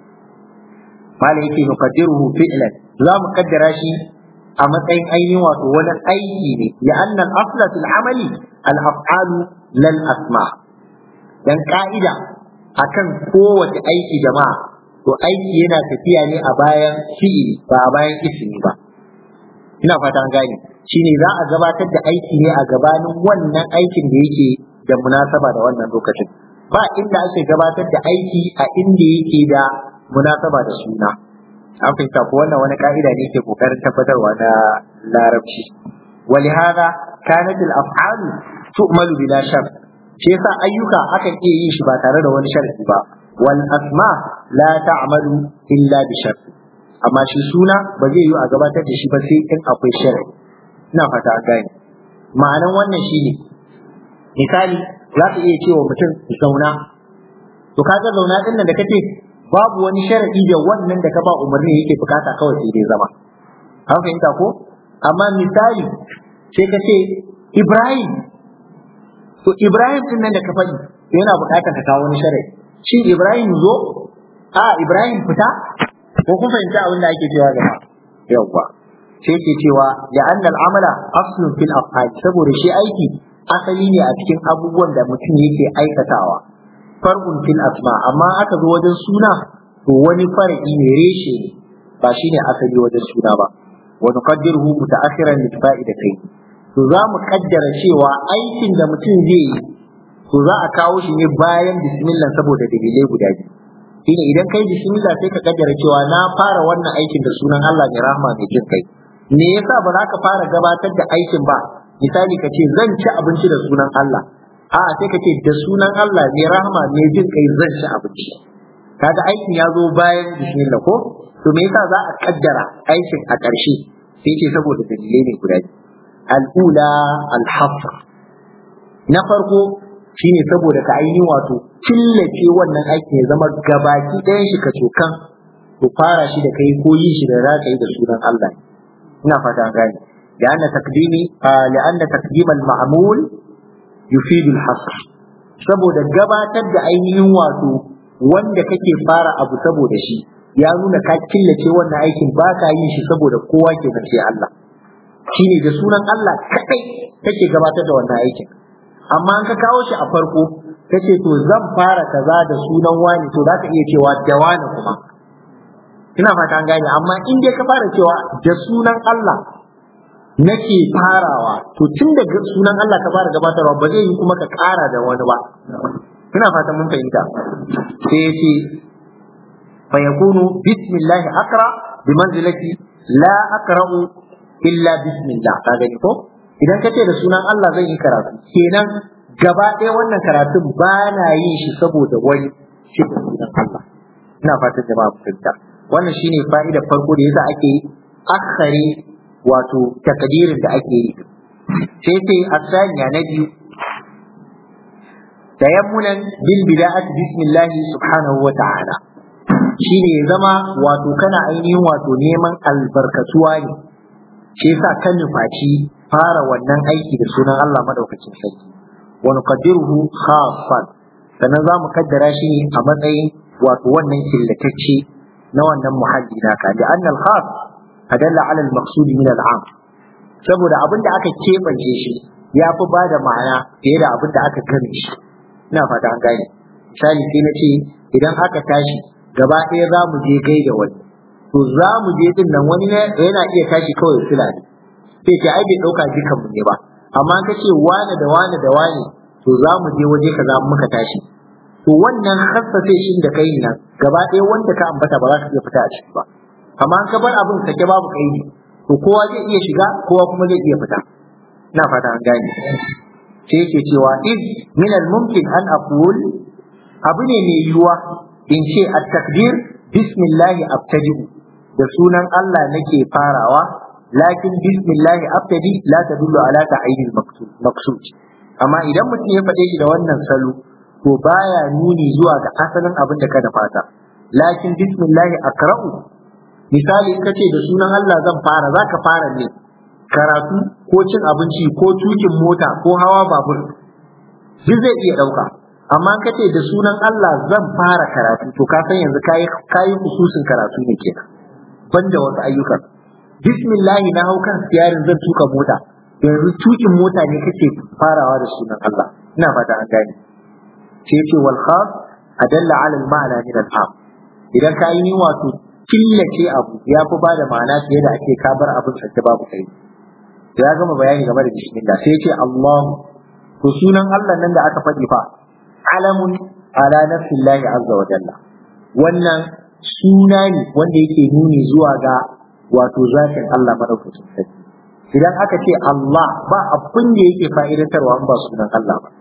mala yake nuqaddiruhu fi'lan za mu kaddara shi a matsayin ainihin wato wani aiki ne ya annal asla fil amali al af'alu lal asma dan ka'ida akan kowace aiki jama'a to aiki yana tafiya ne a bayan fi'ili ba a bayan ismi ba ina fata an gane shine za a gabatar da aiki ne a gabanin wannan aikin da yake da munasaba da wannan lokacin ba inda ake gabatar da aiki a inda yake da munasaba da suna an fahimta ko wannan wani ka'ida ne ke kokarin tabbatarwa na larabci ولهذا كانت الافعال تؤمل بلا شرط shi yasa ayyuka akan iya yin shi ba tare da wani sharadi ba wal asma la ta'malu illa bi shart amma shi suna ba zai yi a gabatar da shi ba sai in akwai sharadi ina fata an gane ma'anan wannan shine misali za ka iya cewa mutum zauna to kaga zauna din nan da kace babu wani sharadi da wannan da ka ba umarni yake bukata kawai sai dai zama an fahimta ko amma misali sai ka ce Ibrahim to Ibrahim din nan da ka faɗi yana bukatar ka kawo wani sharadi shi Ibrahim zo a Ibrahim fita ko kun fahimta abin da ake cewa gaba yawwa sai ke cewa da annal amala aslun fil af'al saboda shi aiki asali ne a cikin abubuwan da mutum yake aikatawa farkun fil asma amma aka zo wajen suna to wani far'i ne reshe ne ba shine asali wajen suna ba wa nuqaddiruhu mutaakhiran lil fa'idatai to za mu kaddara cewa aikin da mutum zai yi to za a kawo shi ne bayan bismillah saboda dalilai guda biyu shine idan kai bismillah sai ka kaddara cewa na fara wannan aikin da sunan Allah mai rahama mai jin kai me yasa ba za ka fara gabatar da aikin ba misali ka ce zan ci abinci da sunan Allah a'a sai ka ce da sunan Allah mai rahama mai jin kai zan ci abinci kaga aikin ya zo bayan bismillah ko to me yasa za a kaddara aikin a ƙarshe sai ce saboda dalilai ne guda biyu al'ula al-hafr na farko shine saboda ka ainihin wato killace wannan aikin ya zama gabaki ɗayan shi ka cokan to fara shi da kai ko yi shi da za ka yi da sunan Allah ina fata gane لأن تقديم آه لأن تقديم المعمول يفيد الحصر saboda gabatar da ainihin wato wanda kake fara abu saboda shi ya nuna ka killace wannan aikin ba ka yin shi saboda kowa ke sai Allah shine da sunan Allah kadai kake gabatar da wannan aikin amma an ka kawo shi a farko kace to zan fara kaza da sunan wani to za ka iya cewa da wani kuma ina fata an gane amma in dai ka fara cewa da sunan Allah nake farawa to tun da sunan Allah ka fara gabatarwa ba zai yi kuma ka kara da wani ba ina fata mun fahimta sai ya ce fa yakunu bismillah aqra bi manzilati la aqra'u illa bismillah ka gani ko idan ka ce da sunan Allah zan yi karatu kenan gaba ɗaya wannan karatun ba na yin shi saboda wani shi da sunan Allah ina fatan jama'a fahimta wannan shine fa'idar farko da yasa ake akhari wato takdirin da ake yi sai sai asaniya na biyu tayammunan bil bida'ati bismillah subhanahu wa ta'ala shine ya zama wato kana ainihin wato neman albarkatuwa ne shi yasa ka nufaci fara wannan aiki da sunan Allah madaukakin sarki wa nuqaddiruhu khaffan sannan za mu kaddara shi ne a matsayin wato wannan killatacce na wannan muhalli naka da annal khas adalla ala al maqsud min al am saboda abin da aka kebance shi ya fi ba da ma'ana fiye da abin da aka gane shi ina fata an gane misali sai na ce idan aka tashi gaba ɗaya za mu je gaida wani to za mu je din nan wani yana iya tashi kawai sila ne sai ce ai bai ɗauka jikan mu ne ba amma ka ce wane da wane da wane to za mu je waje kaza muka tashi to wannan hassace shin da kai nan gaba ɗaya wanda ka ambata ba za ka iya fita a ciki ba amma an ka bar abin sake babu kaidi to kowa zai iya shiga kowa kuma zai iya fita ina fata an gane sai yake cewa iz min al mumkin an aqul abu ne mai yiwuwa in ce at takbir bismillah abtadi'u da sunan Allah nake farawa lakin bismillah abtadi la tadullu ala ta'yin maqsud amma idan mutum ya faɗe shi da wannan salo to baya nuni zuwa ga asalin abin da ka da fata lakin bismillah akra'u misali in kace da sunan Allah zan fara zaka fara ne karatu ko cin abinci ko tukin mota ko hawa babur duk zai iya dauka amma kace da sunan Allah zan fara karatu to ka san yanzu kai kai kususin karatu ne kenan banda wasu ayyukan bismillah na hau kan siyarin zan tuka mota yanzu tukin mota ne kake farawa da sunan Allah ina fata an gane sai ce wal khas adalla ala al ma'ana min al am idan ka yi ni wato killace abu ya fi ba da ma'ana fiye da ake ka bar abin sake babu kai ya gama bayani game da bismillah sai ce Allah to sunan Allah nan da aka faɗi fa alamun ala nafsillahi azza wa jalla wannan suna ne wanda yake nuni zuwa ga wato zatin Allah madaukakin sarki idan aka ce Allah ba abin da yake fa'idantarwa in ba sunan Allah ba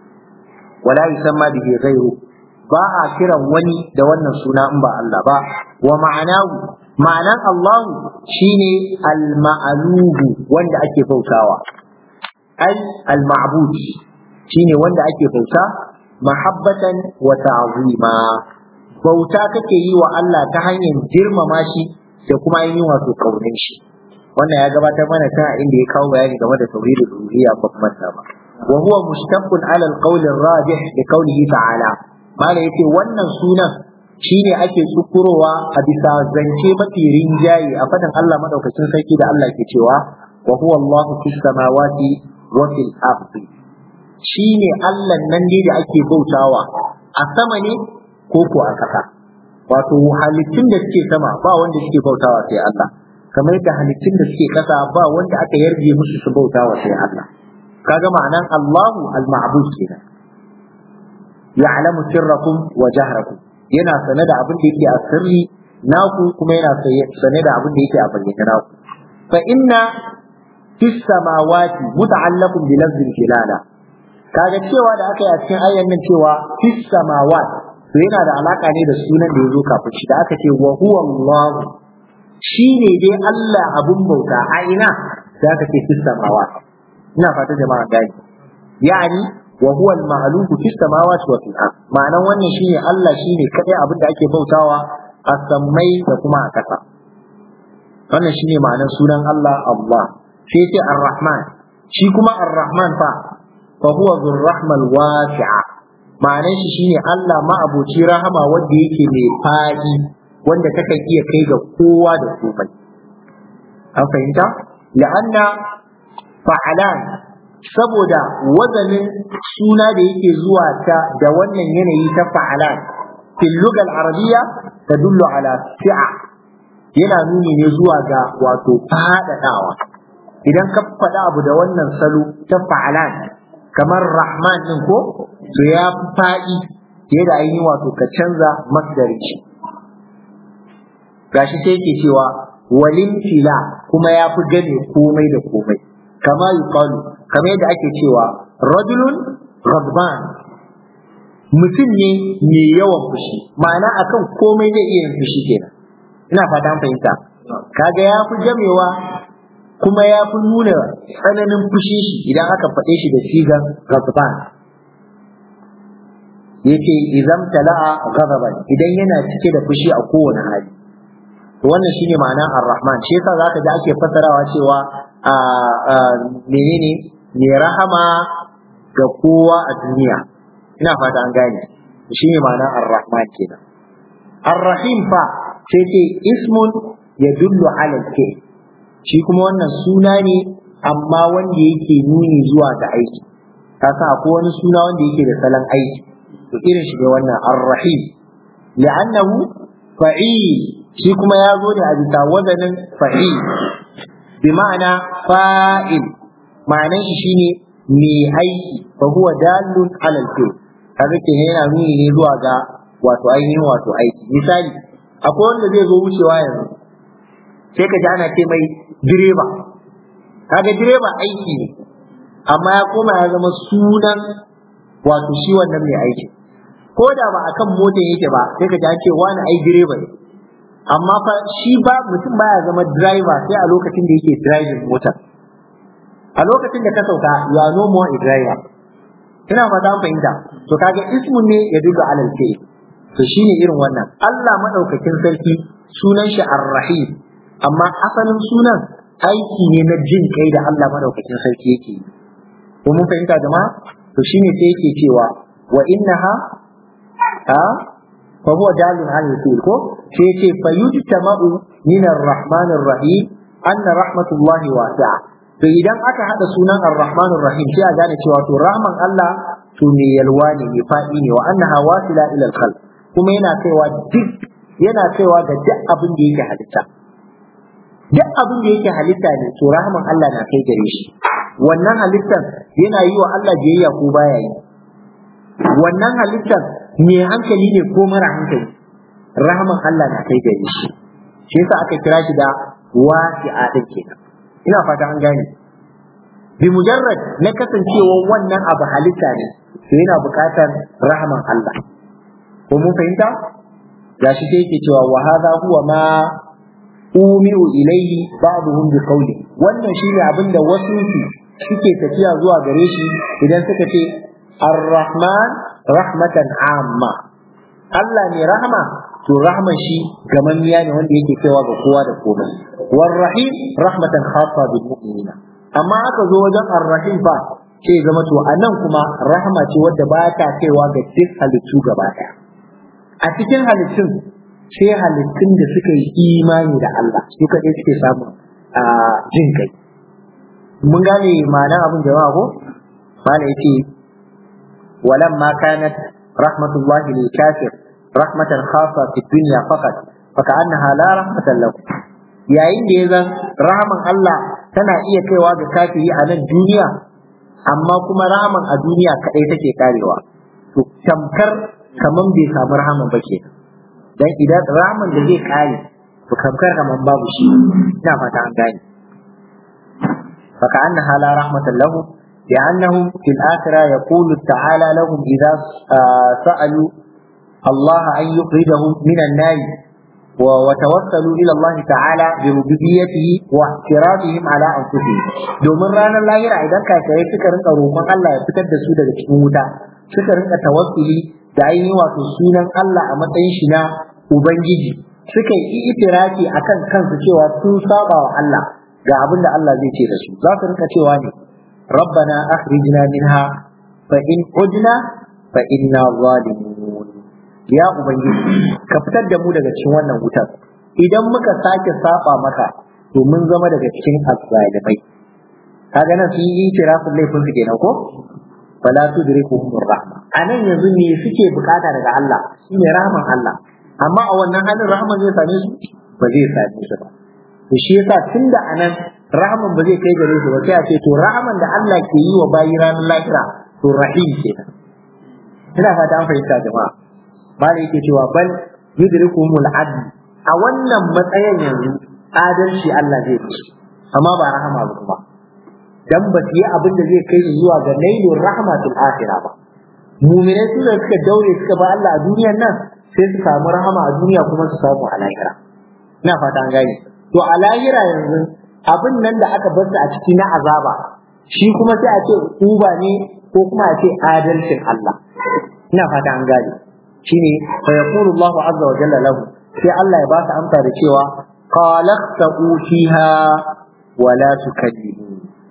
wala yusamma bihi ghayru ba a kiran wani da wannan suna in ba Allah ba wa ma'anahu ma'anan Allah shine al-ma'lubu wanda ake bautawa ai al-ma'bud shine wanda ake bauta mahabbatan wa ta'zima bauta kake yi wa Allah ta hanyar girmama shi da kuma yin wato kaunin shi wannan ya gabatar mana ta inda ya kawo bayani game da tauhidul uluhiyya ba kuma ta ba wa huwa mushtaqqun ala al-qawl ar-rajih bi qawlihi ta'ala mala yace wannan sunan shine ake tsukurowa a bisa zance mafi rinjaye a fadin Allah madaukakin sarki da Allah ke cewa wa huwa Allahu fis samawati wa fil ardi shine Allah nan ne da ake bautawa a sama ne ko ko a ƙasa wato halittun da suke sama ba wanda suke bautawa sai Allah kamar yadda halittun da suke ƙasa ba wanda aka yarje musu su bautawa sai Allah kaga ma'anan Allahu al-ma'bud kenan ya'lamu sirrakum wa jahrakum yana sane da abin da yake a sirri naku kuma yana sane da abin da yake a bayyane naku fa inna fis samawati muta'allaqun bi lafzil jilala kaga cewa da aka yi a cikin ayyan nan cewa fis samawat to yana da alaka ne da sunan da yazo kafin shi da aka ce wa huwa Allah shine dai Allah abun bauta a ina da aka ce fis samawat ina fata jama'a gani yani wa huwa al-ma'luku fis samawati wa fil ard ma'anan wannan shine Allah shine kadai abin da ake bautawa a sammai da kuma a ƙasa wannan shine ma'anan sunan Allah Allah sai ce ar-rahman shi kuma ar-rahman fa fa huwa dhur rahmal wasi'a ma'anan shi shine Allah ma'abuci rahama wanda yake mai fadi wanda takan iya kai ga kowa da komai an fahimta la'anna fa'alan saboda wazanin suna da yake zuwa ta da wannan yanayi ta fa'alan fil lugal arabiyya tadullu ala si'a yana nuni ne zuwa ga wato fadadawa idan ka faɗa abu da wannan salo ta fa'alan kamar rahman din ko to ya fi faɗi fiye da ainihin wato ka canza masdari gashi sai yake cewa walin fila kuma ya fi gane komai da komai kama yuqalu kamar yadda ake cewa rajulun ghadban mutum ne mai yawan fushi ma'ana akan komai zai iya yin fushi kenan ina fata an fahimta kaga ya fi jamewa kuma ya fi nuna tsananin fushi shi idan aka faɗe shi da sigan ghadban yace idan tala'a ghadaban idan yana cike da fushi a kowane hali to wannan shine ma'ana ar-rahman shi yasa zaka ji ake fassarawa cewa menene mai rahama ga kowa a duniya ina fata an gane shi ne ma'ana ar-rahman kenan ar-rahim fa sai ce ismun ya dullu ala ke shi kuma wannan suna ne amma wanda yake nuni zuwa ga aiki ka san akwai wani suna wanda yake da salon aiki to irin shi ne wannan ar-rahim li'annahu fa'il shi kuma ya zo ne a bisa wazanin fa'il bi ma'ana fa'il ma'anan shi shine mai aiki fa huwa dalun ala al kaga ke yana nuni ne zuwa ga wato ainihin wato aiki misali akwai wanda zai zo wucewa yanzu sai ka ji ana ce mai direba kaga direba aiki ne amma ya koma ya zama sunan wato shi wannan mai aiki ko da ba akan motar yake ba sai ka ji an ce wani ai direba ne amma fa shi ba mutum baya zama driver sai a lokacin da yake driving motar a lokacin da ka sauka ya no more a driver ina fata an fahimta to kaga ismun ne ya duga alal ke to shine irin wannan Allah madaukakin sarki sunan shi ar-rahim amma asalin sunan aiki ne na jin kai da Allah madaukakin sarki yake yi ko mun fahimta jama'a to shine sai yake cewa wa innaha ha fa huwa dalil ala al ko sai ce fa yujtama'u min ar-rahman ar-rahim anna rahmatullahi wasi'a to idan aka hada sunan ar-rahman ar-rahim sai a gane cewa to rahman Allah to me yalwa ne me fadi ne wa annaha wasila ila al-khalq kuma yana kaiwa duk yana kaiwa ga duk abin da yake halitta duk abin da yake halitta ne to rahman Allah na kai gare shi wannan halittar yana yi wa Allah biyayya ko baya yi wannan halittar me hankali ne ko mara hankali rahman Allah na kai gare shi shi yasa aka kira shi da wasi'a din kenan ina fata an gane bi mujarrad na kasancewar wannan abu halitta ne to yana buƙatar rahman Allah ko mun fahimta gashi sai yake cewa wa hadha huwa ma umiu ilayhi ba'dhum bi qawli wannan shine abin da wasu suke tafiya zuwa gare shi idan suka ce ar-rahman rahmatan amma Allah ne rahma to rahman shi gamanniya ne wanda yake kaiwa ga kowa da komai war rahim rahmatan khassa bil mu'minina amma aka zo wajen ar-rahim fa sai zama to anan kuma rahma ce wadda ba ta kaiwa ga duk halittu gaba daya a cikin halittun sai halittun da suka yi imani da Allah su kaɗai suke samun jin kai mun gane ma'anar abin jama'a ko mana yace walamma kanat rahmatullahi lil kafir rahmatan khassa fi dunya faqat faka'annaha la rahmatan lahu yayin da ya zan rahaman Allah tana iya kaiwa ga kafiri a nan duniya amma kuma rahaman a duniya kadai take karewa to tamkar kaman bai samu rahaman ba ke dan idan rahaman da zai kare to tamkar kaman babu shi ina fata an gane فكأنها لا رحمة لهم لأنهم في الآخرة يقول تعالى لهم إذا سألوا الله أن يخرجهم من النار وتوكلوا إلى الله تعالى بربوبيته واعتراضهم على أنفسهم domin ranar lahira idan kafirai suka rinka roƙon Allah ya fitar da su daga cikin wuta suka rinka tawassuli da ainihin wato sunan Allah a matsayin shi na ubangiji suka yi itirafi akan kansu cewa sun saba wa Allah ga abin da Allah zai ce da su za su rinka cewa ne rabbana akhrijna minha fa in udna fa inna zalimun ya ubangiji ka fitar da mu daga cikin wannan wutar idan muka sake saba maka to mun zama daga cikin azzalimai kaga nan sun yi itirafin laifin su kenan ko fala tudrikuhum rahma anan yanzu me suke bukata daga Allah shine rahman Allah amma a wannan halin rahman zai same su ba zai same su ba to shi yasa tunda anan rahman ba zai kai gare su ba sai a ce to rahman da Allah ke yi wa bayi ranar lahira to rahim kenan ina fata an fahimta jama'a malai yake cewa bal yudrikumul adl a wannan matsayin yanzu adalci Allah zai yi amma ba rahama ba kuma dan ba su yi abin da zai kai zuwa ga nailur rahmatul akhirah ba mu'minai su da suka daure suka ba Allah a duniyar nan sai su samu rahama a duniya kuma su samu a lahira ina fata an gane to a lahira yanzu abin nan da aka bar su a ciki na azaba shi kuma sai a ce uba ne ko kuma a ce adalcin Allah ina fata an gane shine fa yaqulu Allahu azza wa jalla lahu sai Allah ya ba su amsa da cewa qalaqtu fiha wa la tukallimu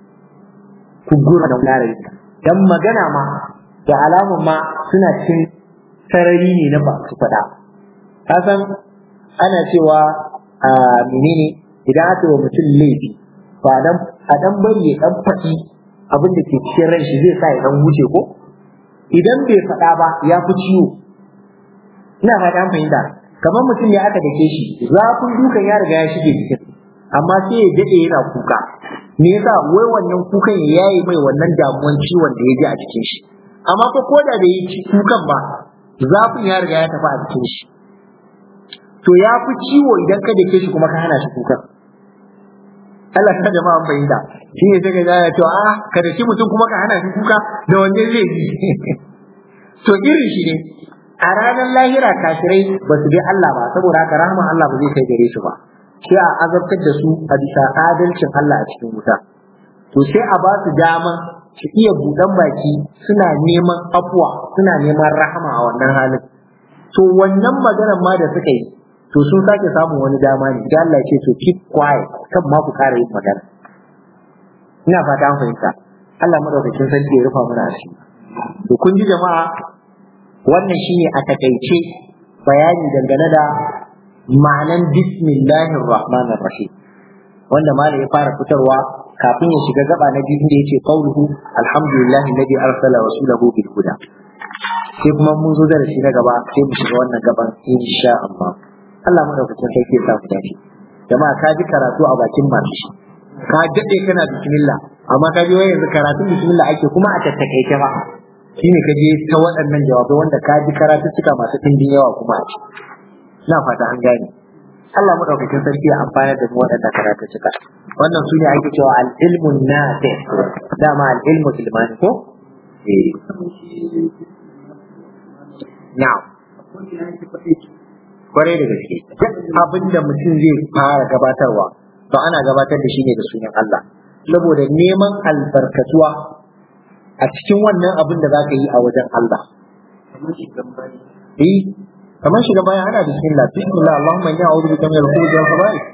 ku gura da wulare dan magana ma da alamun ma suna cin sarari ne na ba su faɗa ka san ana cewa a menene idan aka wa mutum laifi ba dan a dan bari ya dan faɗi abin da ke cikin ran shi zai sa ya dan wuce ko idan bai faɗa ba ya fi ciwo ina fata an fahimta kamar mutum ne aka dake shi zafin dukan ya riga ya shige jikin amma sai ya dade yana kuka me yasa wai wannan kukan ya yayi mai wannan damuwan ciwon da ya ji a cikin shi amma ko koda da yi kukan ba zafin ya riga ya tafi a cikin shi to ya fi ciwo idan ka dake shi kuma ka hana shi kukan Allah ta jama'a fahimta shi ne sai ka ga to a ka dake mutum kuma ka hana shi kuka da wanne zai yi to irin shi ne a ranar lahira kafirai ba su bi Allah ba saboda haka rahman Allah ba zai kai gare su ba sai a azabtar da su a bisa adalcin Allah a cikin wuta to sai a ba su dama su iya buɗan baki suna neman afuwa suna neman rahama a wannan halin to wannan maganar ma da suka yi to sun sake samun wani dama ne da Allah ya ce to keep quiet kan ma ku kara yin magana ina fata an fahimta Allah madaukakin sarki ya rufa mana asiri to kun ji jama'a wannan shine a takaice bayani dangane da ma'anan bismillahir rahmanir rahim wanda malam ya fara fitarwa kafin ya shiga gaba na biyu da yace qauluhu alhamdulillahi alladhi arsala rasulahu bil huda sai kuma mun zo da shi na gaba sai mu shiga wannan gaban insha Allah Allah madaukakin sarki ya sa ku dace jama'a ka ji karatu a bakin masu shi ka dade kana bismillah amma ka ji wai yanzu karatun bismillah ake kuma a tattakaice ba shine ka je ta waɗannan jawabai wanda ka ji karatuttuka masu ɗimbin yawa kuma a ci na fata an gane Allah madaukakin sarki ya amfana da mu waɗannan karatuttuka wannan su ne ake cewa al-ilmu nafi dama al-ilmu ilmani ko eh na'am kwarai da gaske duk abin da mutum zai fara gabatarwa to ana gabatar da shi ne da sunan Allah saboda neman albarkatuwa a cikin wannan abin da za ka yi a wajen Allah. Eh, kamar shiga baya ana bismillah, bismillah, Allahumma inni a'udhu bika min al-khubuthi wal khaba'ith.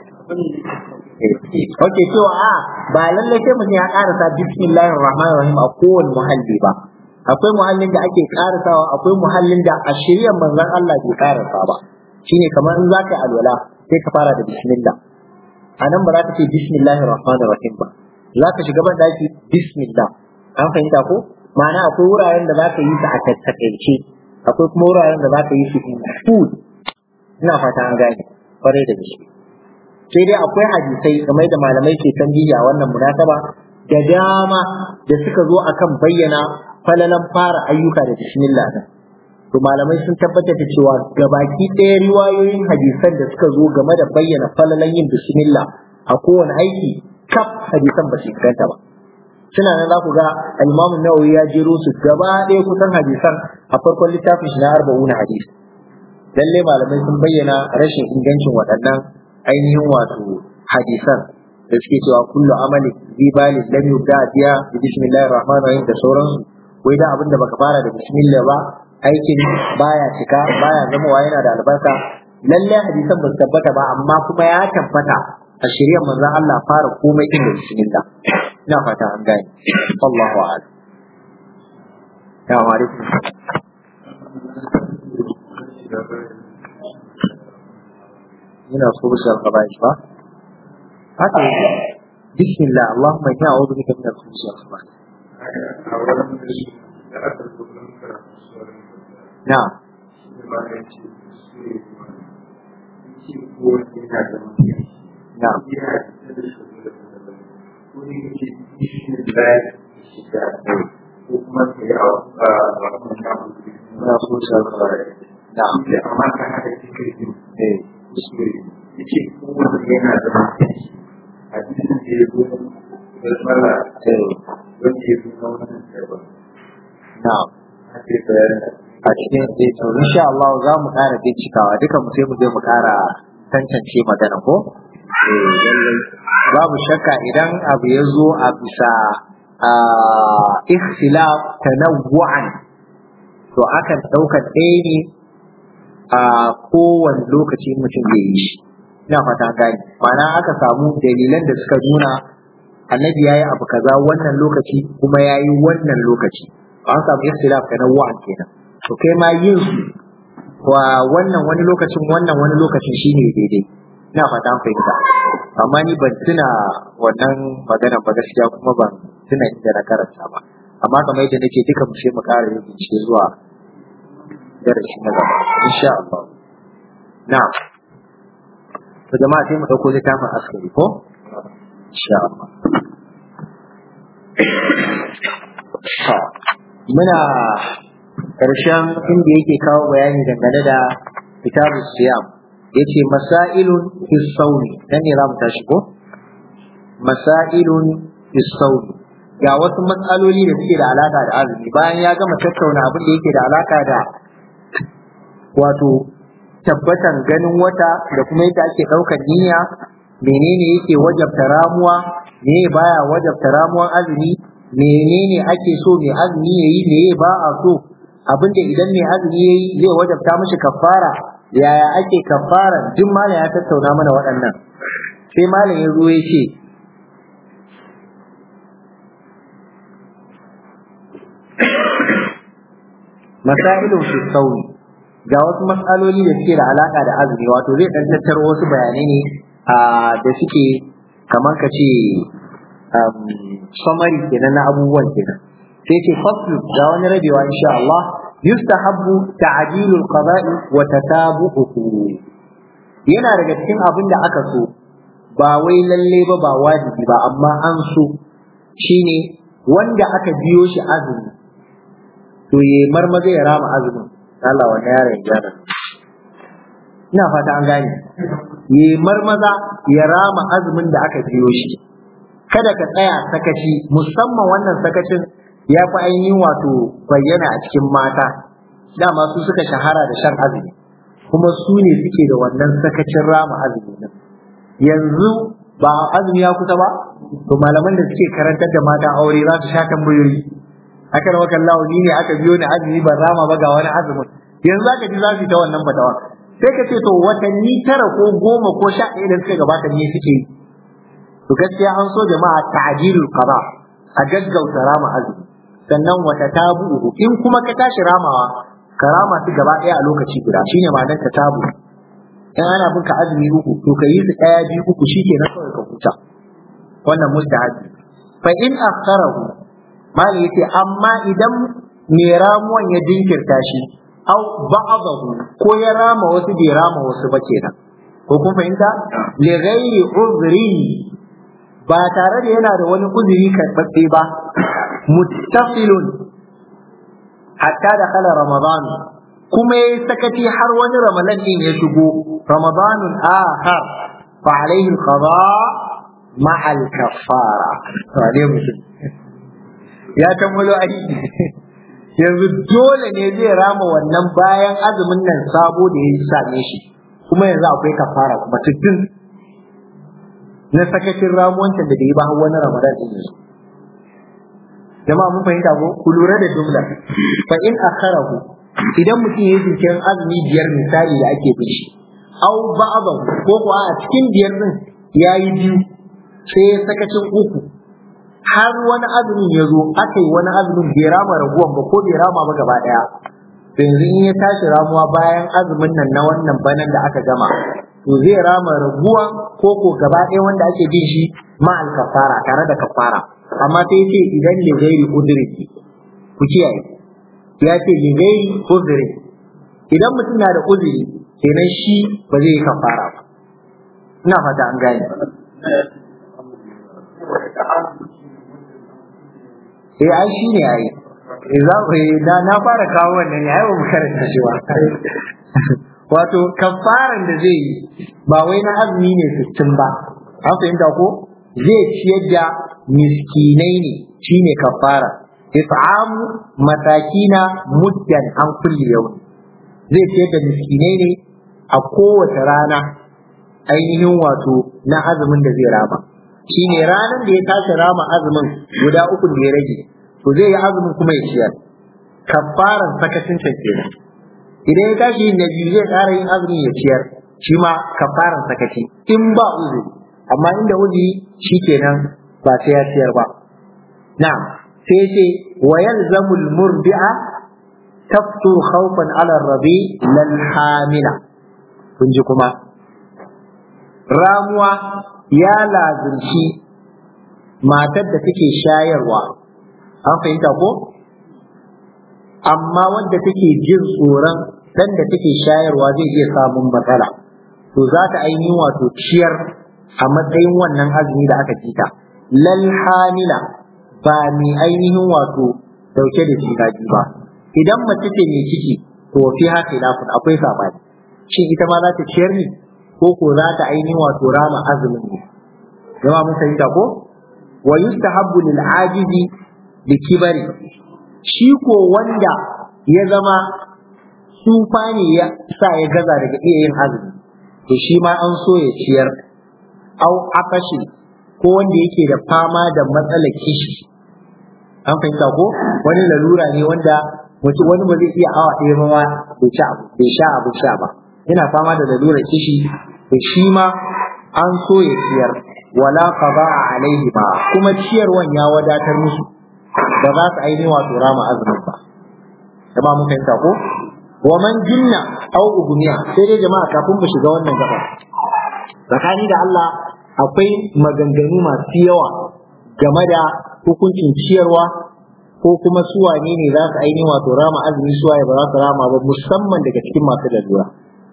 Oke cewa a ba lallai sai mutum ya karasa bismillahir rahmanir rahim a kowane muhalli ba. akwai muhallin da ake karasawa akwai muhallin da a shiryan manzon Allah bai karasa ba shine kamar in zaka yi alwala sai ka fara da bismillah anan ba za ka ce bismillahir rahmanir rahim ba za ka shiga ban daki bismillah an fahimta ko ma'ana akwai wuraren da za ka yi su a tattakaice akwai kuma wuraren da za ka yi su in full ina fata an gane kwarai da gaske sai dai akwai hadisai kamar da malamai ke tambihi a wannan munasaba da dama da suka zo akan bayyana falalan fara ayyuka da bismillah din to malamai sun tabbatar da cewa gabaki ɗaya riwayoyin hadisan da suka zo game da bayyana falalan yin bismillah a kowane aiki kaf hadisan ba su inganta ba suna nan za ku ga al-Imam Nawawi ya jero su gaba ɗaya kusan hadisan a farkon littafin shi na arba'una hadisi lalle malamai sun bayyana rashin ingancin waɗannan ainihin wato hadisan da suke cewa kullu amali bi bali lam yubda biya bi bismillahir rahmanir rahim da sauransu wai da abin da baka fara da bismillah ba aikin baya cika baya zama yana da albarka lalle hadisan ba su tabbata ba amma kuma ya tabbata a shirya manzon Allah fara komai din da bismillah ina fata an gane Allahu a'lam ya wa alaikum ina so bisa al-khaba'is ba haka bismillah Allahumma inni a'udhu bika min al-khubuthi wal khaba'is na'am na'am na so bisa al-khaba'is na'am amma ka hada cikin eh kuskure yace kowanne yana da mutunci hadisin da ya zo da tsala eh wanda ya zo na wannan karba na'am a ce bayanin a cikin eh to insha Allah za mu ƙara bincikawa duka mu sai mu je mu ƙara tantance magana ko eh lallai babu shakka idan abu ya zo a bisa a ikhtilaf tanawwu'an to akan ɗaukar ɗaya ne a kowane lokaci mutum zai yi shi ina fata gani ma'ana aka samu dalilan da suka nuna annabi yayi abu kaza wannan lokaci kuma yayi wannan lokaci an samu ikhtilaf tanawwu'an kenan to kai ma yin su wa wannan wani lokacin wannan wani lokacin shine daidai ina fata an fahimta amma ni ban tuna wannan magana ba gaskiya kuma ban tuna inda na karanta ba amma kamar yadda nake duka mu sai mu ƙara yin bincike zuwa darasi na gaba insha Allah na'am to jama'a sai mu dauko littafin askari ko insha Allah to muna ƙarshen inda yake kawo bayani dangane da kitabu siyam yace masailun fi sawmi dan ne zamu tashi ko masailun fi sawmi ga wasu matsaloli da suke da alaka da azumi bayan ya gama tattauna abin da yake da alaka da wato tabbatan ganin wata da kuma yadda ake ɗaukar niyya menene yake wajabta ramuwa me baya wajabta ramuwan azumi menene ake so mai azumi yayi me ba a so abinda idan mai azumi yayi zai wajabta mishi kafara yaya ake kafara duk malam ya tattauna mana waɗannan sai malam ya zo ya ce masailun fi sauni ga wasu matsaloli da suke da alaka da azumi wato zai dan tattaro wasu bayanai ne da suke kamar ka ce summary kenan na abubuwan kenan sai ce faslu ga wani rabewa insha Allah yustahabbu ta'jilul qada'i wa tatabu'uhu yana daga cikin abin da aka so ba wai lalle ba ba wajibi ba amma an so shine wanda aka biyo shi azumi to ya marmaza ya rama azumin Allah wani yaron gyara ina fata an gane ya marmaza ya rama azumin da aka biyo shi kada ka tsaya sakaci musamman wannan sakacin ya fi ainihin wato bayyana a cikin mata dama su suka shahara da shan azumi kuma su ne suke da wannan sakacin rama azumi nan yanzu ba azumi ya kusa ba to malaman da suke karantar da mata aure za su sha tambayoyi aka rawa kallahu ni ne aka biyo ni azumi ban rama ba ga wani azumin yanzu aka ji za su yi ta wannan fatawa sai ka ce to watanni tara ko goma ko sha ɗaya da suka gabata ne suke yi to gaskiya an so jama'a ta'jilul qada a gaggauta rama azumi sannan wata tabu in kuma ka tashi ramawa ka rama su gaba ɗaya a lokaci guda shine ma'anar ta tabu in ana bin ka azumi uku to ka yi su ɗaya biyu uku shikenan kawai ka huta wannan mustahabi fa in akharahu mali yace amma idan mai ramuwan ya jinkirta shi au ba'dahu ko ya rama wasu bai rama wasu ba kenan ko kun fahimta li ghairi uzri ba tare da yana da wani uzuri karɓaɓɓe ba muttafilun hatta da kala ramadan kuma yayi sakaci har wani ramadan din ya shigo ramadanun akhar fa alaihi alqada ma al-kaffara wane mutum ya kammalo aiki yanzu dole ne zai rama wannan bayan azumin nan sabo da ya same shi kuma yanzu akwai kafara kuma tuttun na sakacin ramuwancin da bai yi ba har wani ramadan din yanzu jama'a mun fahimta ko ku lura da jumla fa in akharahu idan mutum ya jinkirin azumi biyar misali da ake bin shi au ba'dahu ko kuwa a cikin biyar din yayi biyu sai ya sakacin uku har wani azumin ya zo aka yi wani azumin bai rama raguwan ba ko bai rama ba gaba daya yanzu in ya tashi ramuwa bayan azumin nan na wannan banan da aka gama to zai rama raguwan ko ko gaba ɗaya wanda ake bin shi ma kafara tare da kafara amma sai ce idan li ghairi udri ku kiyaye ya ce li ghairi udri idan mutum na da uzuri kenan shi ba zai yi kafara ba ina fata an gane eh ai shi ne ai za ku da na fara kawo wannan ne ai ba mu karanta shi ba wato kafaran da zai yi ba wai na azumi ne sittin ba an fahimta ko zai ciyar da miskinai ne shine kafara it'amu matakina muddan an kulli yau zai ciyar da miskinai ne a kowace rana ainihin wato na azumin da zai rama shine ranar da ya tashi rama azumin guda uku da ya rage to zai yi azumin kuma ya ciyar kafaran sakacin can kenan idan ya tashi yin na biyu zai ƙara yin azumin ya ciyar shi ma kafaran sakaci in ba uzuri amma inda uzuri shi kenan ba sai ya ciyar ba na'am sai ce wa yalzamul murdi'a taftur khawfan ala rabi lal hamila kun ji kuma ramuwa ya lazimci matar da take shayarwa an fahimta ko amma wanda take jin tsoron dan da take shayarwa zai iya samun matsala to za ta ainihin wato ciyar a matsayin wannan azumi da aka cita lal hamila ba mai ainihin wato dauke da juna ba idan mace ce mai ciki to fi haka khilafun akwai sabani shin ita ma za ta ciyar ne ko ko za ta ainihin wato rama azumin ne jama'a mun fahimta ko wa yustahabbu lil ajizi bi kibari shi ko wanda ya zama tsufa ne ya sa ya gaza daga iya yin azumi to shi ma an so ya ciyar au akashi ko wanda yake da fama da matsalar kishi an fahimta ko wani lalura ne wanda mutum wani ba zai iya awa ɗaya ba bai sha abu sha ba yana fama da lalurar kishi to shi ma an so ya ciyar wala qada'a alaihi ba kuma ciyarwan ya wadatar musu ba za su ainihin wato rama azumin ba jama'a mun fahimta ko wa man jinna aw ugmiya sai dai jama'a kafin mu shiga wannan gaba tsakani da Allah akwai maganganu masu yawa game da hukuncin ciyarwa ko kuma suwane ne za su ainihin wato rama azumi suwaye ba za su rama ba musamman daga cikin masu lalura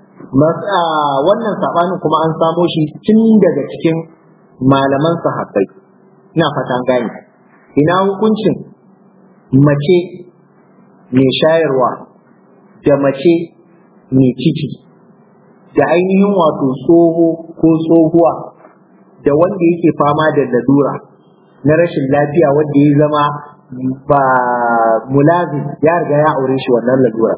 wannan sabanin kuma an samo shi tun daga cikin malaman sahabbai ina fata gane ina hukuncin mace mai shayarwa da mace mai ciki da ainihin wato tsoho ko tsohuwa da wanda yake fama da lalura na rashin lafiya wanda ya zama ba mulazim ya riga ya aure shi wannan lalura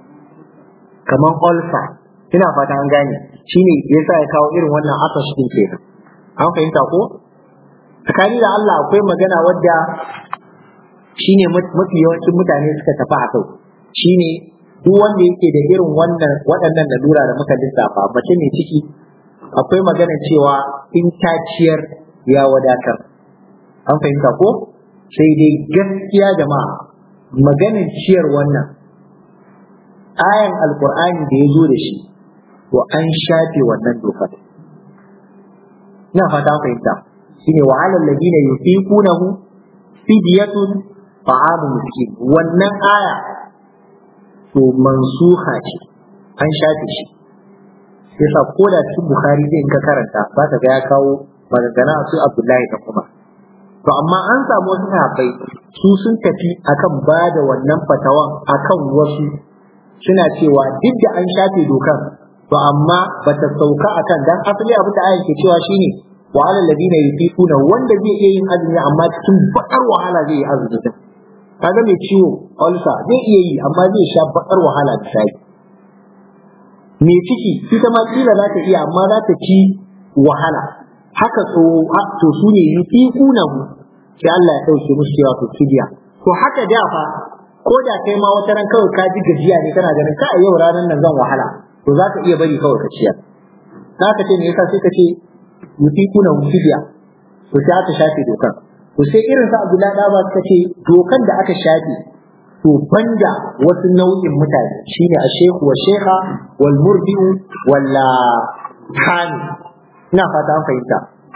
kamar ulcer ina fata an gane shine yasa ya kawo irin wannan asash din kenan an fahimta ko tsakani da Allah akwai magana wadda shine mafi yawancin mutane suka tafi a kai shine duk wanda yake da irin wannan waɗannan lalura da muka lissafa mace mai ciki akwai magana cewa in ta ciyar ya wadatar an fahimta ko sai dai gaskiya jama'a maganin ciyar wannan ayan alkur'ani da ya zo da shi to an shafe wannan dokar ina fata fahimta shine wa alal ladina yufiqunahu fidyatun ta'amu miskin wannan aya to mansuha ce an shafe shi yasa ko da cikin bukhari zai ka karanta za ka ga ya kawo magana su abdullahi da kuma to amma an samu wasu sahabbai su sun tafi akan ba da wannan fatawan akan wasu suna cewa duk da an shafe dokan to amma ba ta sauka akan dan asali abin da ayan ke cewa shine wa alal ladina yufiquna wanda zai iya yin azumi amma cikin bakar wahala zai yi azumi din kaga mai ciwo ulcer zai iya yi amma zai sha bakar wahala da shayi mai ciki ita ma kila za ta iya amma za ta ci wahala haka so to su ne yufiquna sai Allah ya dauke musu cewa to fidiya to haka da fa ko da kai ma wata ran kawai ka ji gajiya ne kana ganin ka yau ranar nan zan wahala to za ka iya bari kawai ka ciyar za ka ce me yasa sai ka ce yufiquna fidiya to sai aka shafe dokan to sai irin sa Abdullahi da ba suka ce dokan da aka shafe to banda wasu nau'in mutane shine a shehu wa shekha wal murdi'u walla hani ina fata an fahimta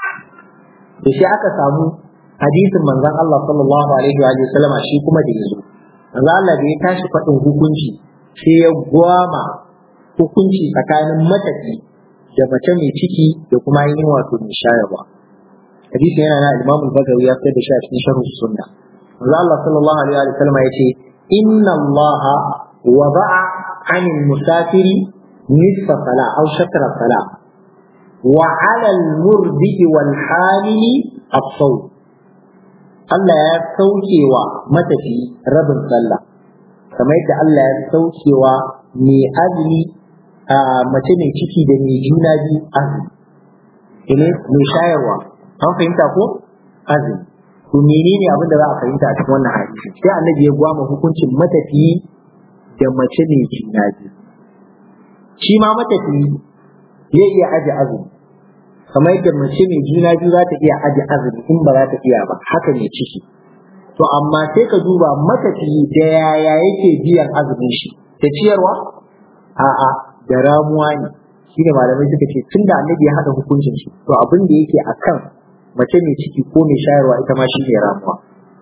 to sai aka samu hadisin manzon Allah sallallahu alaihi wa sallama shi kuma da yazo manzon Allah da ya tashi faɗin hukunci sai ya gwama hukunci tsakanin matafi da mace mai ciki da kuma ainihin wato mai shayarwa hadisi yana na Imam al-Bagawi ya fitar da shi a cikin sharh sunna manzon Allah sallallahu alaihi wa sallama yace inna Allah wada'a 'anil musafiri nisfa sala aw shatra sala wa 'ala al-murdi wal hamili as-sawm Allah ya saukewa matafi rabin sallah kamar yadda Allah ya saukewa mai azumi a mace mai ciki da mai juna biyu azumi ne mai shayarwa an fahimta ko azumi to menene abin da za a fahimta a cikin wannan hadisi sai annabi ya gwama hukuncin matafi da mace mai juna biyu shi ma matafi zai iya aje azumi kamar yadda mace mai juna biyu za ta iya aje azumi in ba za ta iya ba haka ne ciki to amma sai ka duba matafi da yaya yake biyan azumin shi da ciyarwa a'a da ramuwa ne shi ne malamai suka ce tun da annabi ya haɗa hukuncin shi to abin da yake akan mace mai ciki ko mai shayarwa ita ma shi ne ramuwa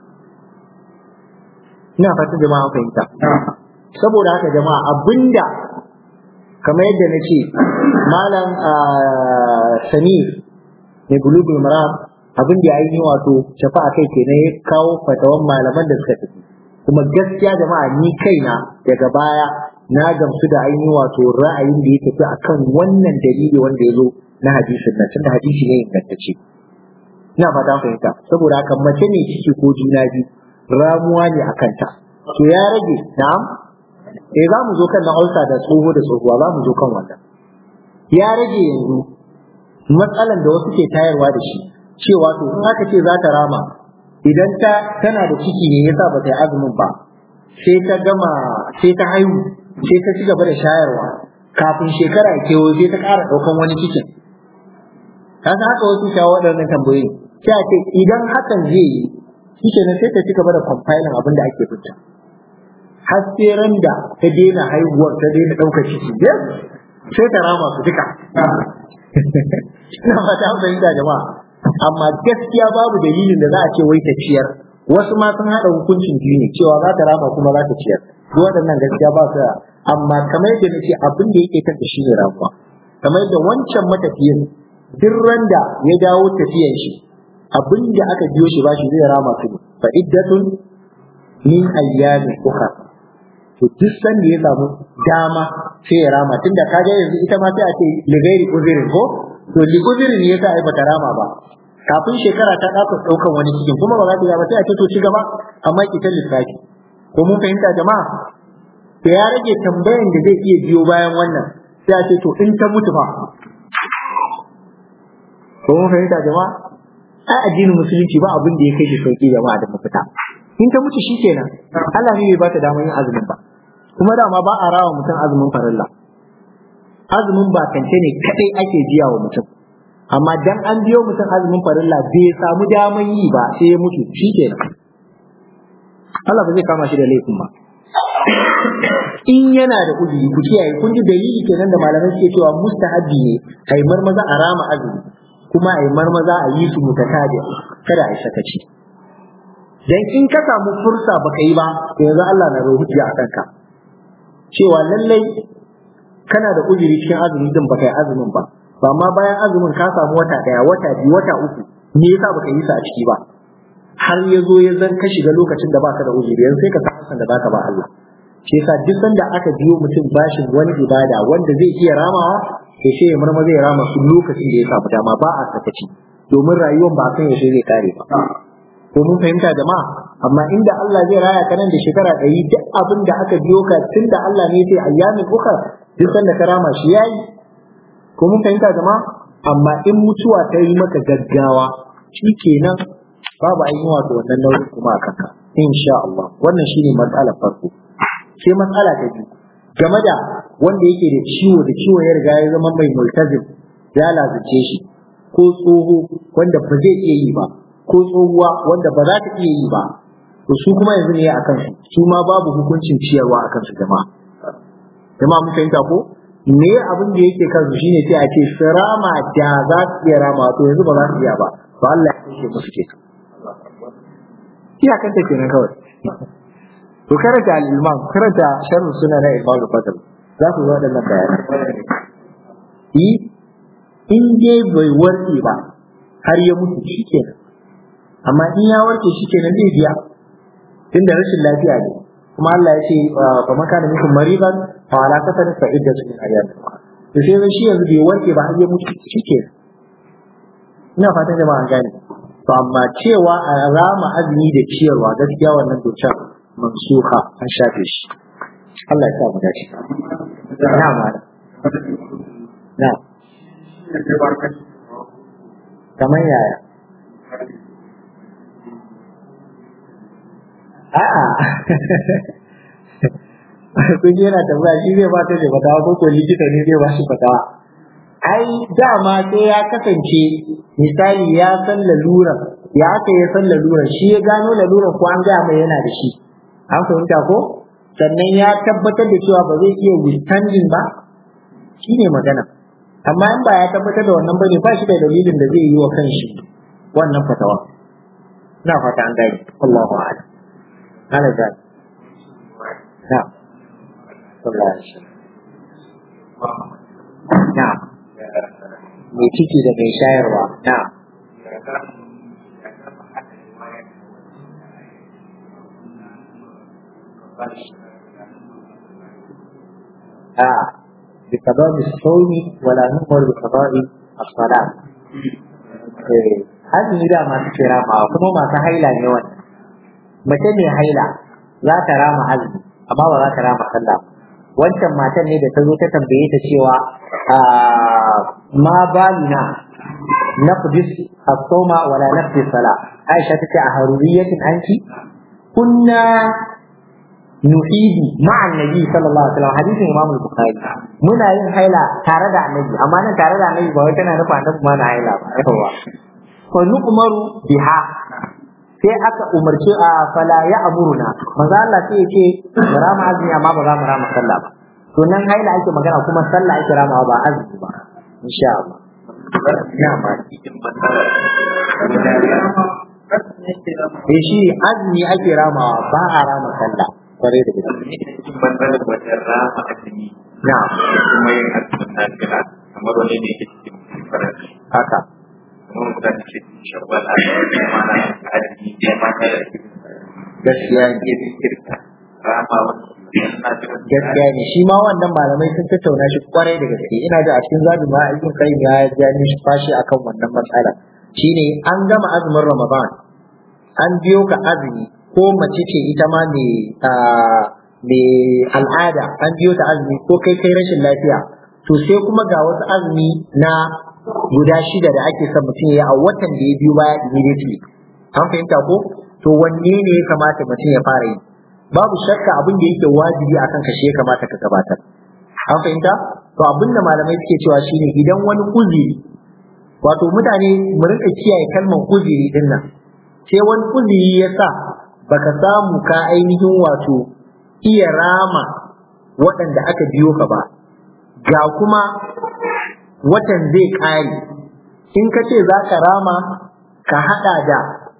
ina fatan jama'a fahimta saboda haka jama'a abinda kamar yadda na ce malam samir mai bulugul maram abin da ya yi wato shafa a kai kenan ya kawo fatawan malaman da suka tafi kuma gaskiya jama'a ni kaina daga baya na gamsu da ainihin wato ra'ayin da ya tafi akan wannan dalili wanda ya zo na hadisin nan tunda hadisi ne ingantacce ina fata fahimta saboda haka mace ne ciki ko juna biyu ramuwa ne a kanta to ya rage na'am eh za mu zo kan na ulsa da tsoho da tsohuwa za mu zo kan wannan ya rage yanzu matsalan da wasu ke tayarwa da shi cewa to in aka ce za ta rama idan ta tana da ciki ne yasa ba ta yi azumin ba sai ta gama sai ta haihu sai ta ci gaba da shayarwa kafin shekara ya kewo sai ta ƙara ɗaukan wani cikin ka san haka wasu shawo waɗannan tambayoyi sai a ce idan hakan zai yi shi kenan sai ta ci gaba da compiling abin da ake fita har sai ran da ta daina haihuwar ta daina ɗaukar ciki sai ta rama su duka ina fata an fahimta jama'a amma gaskiya babu dalilin da za a ce wai ta ciyar wasu ma sun haɗa hukuncin biyu ne cewa za ta rama kuma za ta ciyar duk waɗannan gaskiya ba su amma kamar yadda na ce abin da yake kanta shi ne ramuwa kamar yadda wancan matafiyin duk randa ya dawo tafiyan shi abin da aka biyo shi ba shi zai rama su fa iddatun min ayyamin ukhra to duk sanda ya samu dama sai ya rama tunda kaga yanzu ita ma sai a ce ligairi uzirin ko to li uzirin ne yasa ai bata rama ba kafin shekara ta ɗauka ɗaukan wani cikin kuma ba za ta ba sai a ce to ci gaba amma ki ta lissafi ko mun fahimta jama'a to ya rage tambayan da zai iya biyo bayan wannan sai a ce to in ta mutu fa ko mun fahimta jama'a ai addinin musulunci ba abin da ya kai shi sauki jama'a da mafita in ta mutu shi kenan Allah ne bai ba ta damar yin azumin ba kuma dama ba a rawa mutum azumin farilla azumin ba kance ne kadai ake biya wa mutum amma dan an biyo mutum azumin farilla bai samu daman yi ba sai ya mutu shi kenan Allah ba zai kama shi da laifin ba in yana da uzuri ku kiyaye kun ji dalili kenan da malamai suke cewa mustahabi ne ai marmaza a rama azumi kuma ai marmaza a yi su mutatabi kada ai sakaci dan in ka samu fursa baka yi ba to yanzu Allah na rubuta a kanka cewa lallai kana da uzuri cikin azumi din baka yi azumin ba ba ma bayan azumin ka samu wata daya wata biyu wata uku me yasa baka yi sa a ciki ba har ya zo ya zan ka shiga lokacin da baka da uzuri yanzu sai ka san da baka ba Allah shi yasa duk sanda aka biyo mutum bashin wani ibada wanda zai iya ramawa to sai ya murma zai rama su lokacin da ya samu dama ba a sakaci domin rayuwar ba san yaushe zai kare ba ko mun fahimta jama'a amma inda Allah zai raya ka nan da shekara ɗari duk abin da aka biyo ka tun da Allah ne sai ayyamin uka duk sanda ka rama shi yayi ko mun fahimta jama'a amma in mutuwa ta yi maka gaggawa kenan babu ainihin wato wannan nauyin kuma a kanka insha Allah wannan shine matsalar farko sai matsala ta biyu game da wanda yake da ciwo da ciwo ya riga ya zama mai multazim ya lazuce shi ko tsoho wanda ba zai iya yi ba ko tsohuwa wanda ba za ta iya yi ba to su kuma yanzu ne a kansu su ma babu hukuncin ciyarwa a kansu jama'a jama'a mun fahimta ko me abin da yake kansu shine sai a ce sirama da za su iya rama to yanzu ba za su iya ba to Allah ya kashe musu ke iya kanta kenan kawai to karanta al-imam karanta sharh suna na imam al-fadl za ku ga wadannan bayanai yi in dai bai warke ba har ya mutu shikenan amma in ya warke shikenan zai biya tunda rashin lafiya ne kuma Allah ya ce fa man kana minkum maridan fa ala kasar fa iddatu min ayyam to sai zan shi yanzu bai warke ba har ya mutu shikenan ina fatan jama'a an gane to amma cewa a rama azumi da ciyarwa gaskiya wannan dokar mansuha an shafe shi Allah ya sa mu dace na ma na kamar yaya a'a kun yana tambaya shi zai bata da fatawa ko ko likita ne zai ba shi fatawa ai dama sai ya kasance misali ya san laluran ya aka ya san laluran shi ya gano laluran ko an gaya mai yana da shi an fahimta ko sannan ya tabbatar da cewa ba zai iya withstanding ba shi ne magana amma in ba ya tabbatar da wannan bane ba shi da dalilin da zai yi wa kanshi wannan fatawa ina fata an gani Allahu a'lam ana da na sallallahu alaihi wasallam na mai ciki da mai shayarwa na آه بقضاء الصوم ولا نؤمر بقضاء الصلاة azumi da masu ke ramawa kuma masu haila ne wannan mace mai haila za ta rama azumi amma ba za ta rama sallah wancan matan ne da ta zo ta tambaye ta cewa ma balina naqdis as-sawma wala naqdi salah Aisha tace a haruriyatin anki kunna nuhidi ma'a annabi sallallahu alaihi wasallam hadisin Imam Bukhari muna yin haila tare da annabi amma nan tare da annabi ba wai tana nufa annabi ma na haila ba yawa fa nu'maru biha sai aka umarci a fala ya amuruna manzo Allah sai ya ce rama azumi amma ba za mu rama sallah ba to nan haila ake magana kuma sallah ake ramawa ba azumi ba insha Allah ya ma Eh shi azumi ake ramawa ba a rama sallah kware da gaske. Bangaren wajen rama azumi Na kuma yin azumin nafila kamar wani ne ke cikin faransi. haka. Kamar mutane ke shawwal a cikin mana azumi ya mata da ke Gaskiya ne. iya kirka rama wani nafila. Gaskiya ne shi ma wannan malamai sun tattauna shi kwarai da gaske ina da a cikin zabi ma ibn qayyim ya ja ni shi fashi akan wannan matsala shine an gama azumin Ramadan an biyo ka azumi ko mace ce ita ma mai mai al'ada an biyo ta azumi ko kai kai rashin lafiya to sai kuma ga wasu azumi na guda shida da ake son mutum ya yi a watan da ya biyo baya immediately an fahimta ko to wanne ne ya kamata mutum ya fara yi babu shakka abin da yake wajibi akan ka shi ya kamata ka gabatar an fahimta to abin da malamai suke cewa shine idan wani uzuri wato mutane mu rinka kiyaye kalmar uzuri din nan sai wani uzuri ya sa baka samu ka ainihin wato iya rama waɗanda aka biyo ka ba ga kuma watan zai ƙare in ka ce za ka rama ka haɗa da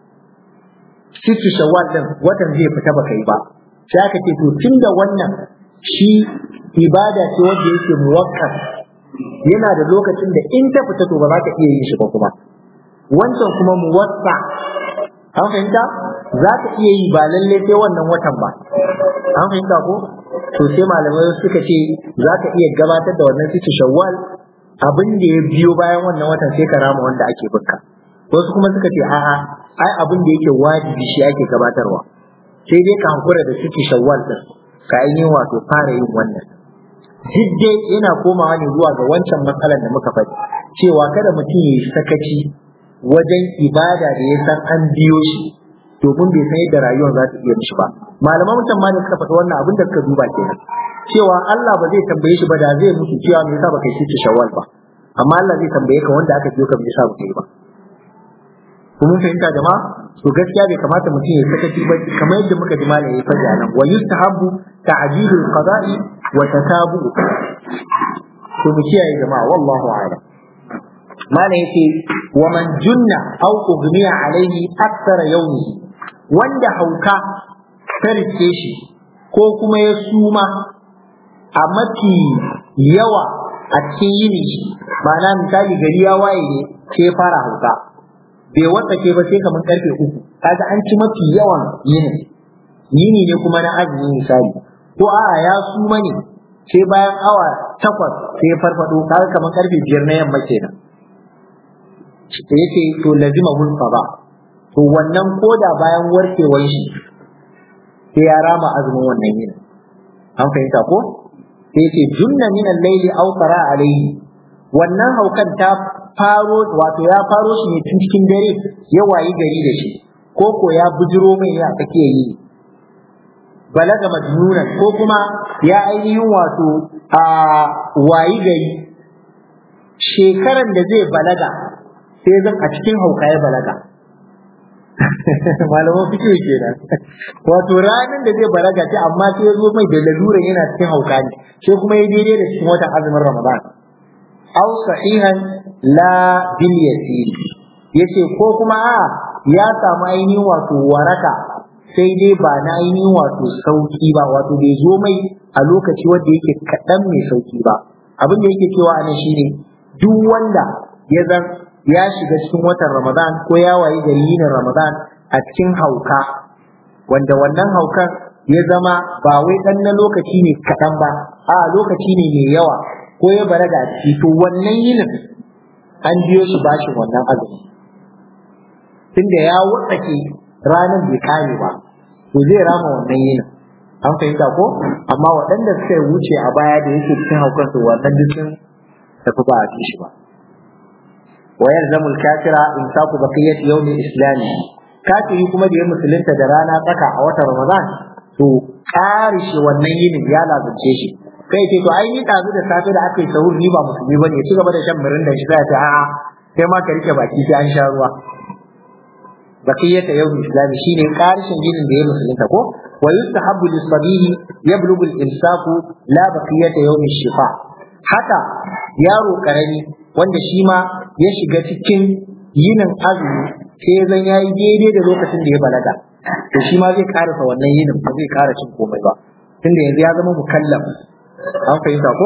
sitti shawwal ɗin watan zai fita baka yi ba sai aka ce to tun da wannan shi ibada ce wanda yake muwakkaf yana da lokacin da in ta fita to ba za ka iya yin shi ba kuma wancan kuma muwassa an fahimta za ka iya yi ba lalle sai wannan watan ba an fahimta ko to sai malamai suka ce za ka iya gabatar da wannan sitti shawwal abin da ya biyo bayan wannan watan sai ka rama wanda ake binka wasu kuma suka ce a'a ai abin da yake wajibi shi ake gabatarwa sai dai ka hankura da sitti shawwal din ka ainihin wato fara yin wannan duk dai yana komawa ne zuwa ga wancan matsalar da muka faɗi cewa kada mutum ya yi sakaci wajen ibada da ya san an biyo shi domin bai san yadda rayuwar za ta iya mishi ba malaman mutum ma ne suka faɗi wannan abin da suka duba kenan cewa Allah ba zai tambaye shi ba da zai mutu cewa me yasa baka yi shawwal ba amma Allah zai tambaye ka wanda aka biyo ka me yasa baka yi ba kuma fahimta jama'a to gaskiya bai kamata mutum ya sakaci ba kamar yadda muka ji malami ya faɗi nan wa yustahabbu ta'jilul qada'i wa tatabu to mu kiyaye jama'a wallahu a'lam malam yace wa man junna aw ughmiya alaihi akthara yawmi wanda hauka ta rike shi ko kuma ya suma a mafi yawa a cikin yini ma'ana misali gari ya waye ne sai fara hauka bai watsake ba sai kamar karfe uku kaga an ci mafi yawan yini yini ne kuma na azumi misali ko a'a ya suma ne sai bayan awa takwas sai ya farfado kaga kamar karfe biyar na yamma kenan da yake to lazima hulfa ba to wannan koda bayan warkewar shi sai ya rama azumin wannan yini an fahimta ko sai ce junna min al-layli aw qara alayhi wannan haukan ta faro wato ya faro shi ne tun cikin dare ya wayi gari da shi ko ko ya bujiro mai ya kake yi balaga majnunan ko kuma ya ainihin wato a wayi gari shekaran da zai balaga sai zan a cikin hauka ya balaga malaman fikiyo kenan wato ranar da zai balaga ce amma sai ya zo mai da laluran yana cikin hauka ne sai kuma ya daidai da cikin watan azumin ramadan aw sahihan la bil yasir yace ko kuma a ya samu ainihin wato waraka sai dai ba na ainihin wato sauki ba wato bai zo mai a lokaci wanda yake kaɗan mai sauki ba abin da yake cewa anan shine duk wanda ya zan ya shiga cikin watan ramadan ko ya wayi gari yin ramadan a cikin hauka wanda wannan haukan ya zama ba wai ɗan na lokaci ne kaɗan ba a lokaci ne mai yawa ko ya balaga a ciki to wannan yinin an biyo shi bashin wannan azumi tunda ya wutsake ranar bai kare ba to zai rama wannan yinin an fahimta ko amma waɗanda suka wuce a baya da yake cikin haukan to wannan dukkan tafi ba a ci shi ba wa yalzamu al-kafira imsaku baqiyati yawm al-islam kafiri kuma da ya musulunta da rana tsaka a watan ramadan to karishe wannan yinin ya lazance shi kai ce to ai ni dazu da safe da aka yi sahur ni ba musulmi bane ya ci gaba da shan mirin da shi sai ta a'a sai ma ka rike baki sai an sha ruwa baqiyata yawm islami shine karshen yinin da ya musulunta ko wa yustahabbu lis-sabiyi yablughu al-imsaku la baqiyata yawm shifa haka yaro karami wanda shi ma ya shiga cikin yinin azumi sai zan yayi daidai da lokacin da ya balaga to shi ma zai karasa wannan yinin ba zai kara cin komai ba tunda yanzu ya zama mukallaf an fahimta ko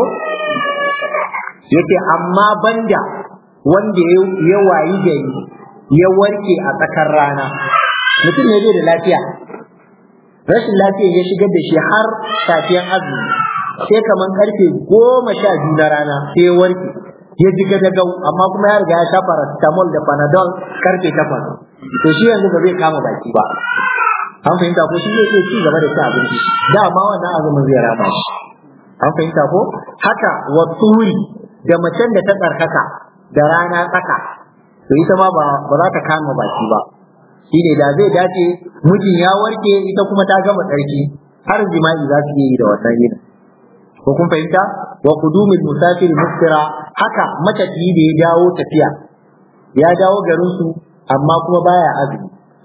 yake amma banda wanda ya wayi gari ya warke a tsakar rana mutum ne bai da lafiya rashin lafiya ya shigar da shi har safiyan azumi sai kaman karfe goma sha biyu na rana sai ya warke ya ji gadagau amma kuma ya riga ya sha paracetamol da panadol karfe takwas to shi yanzu ba zai kama baki ba an fahimta ko shi zai ci gaba da cin abinci dama wannan azumin zai rama shi an fahimta ko haka wa turi da macen da ta tsarkaka da rana tsaka to ita ma ba za ta kama baki ba shine da zai dace mijin ya warke ita kuma ta gama tsarki har jima'i za su yi da wannan yin ko kun fahimta wa qudumul musafir muftira haka matafiyi da ya dawo tafiya ya dawo garin su amma kuma baya azumi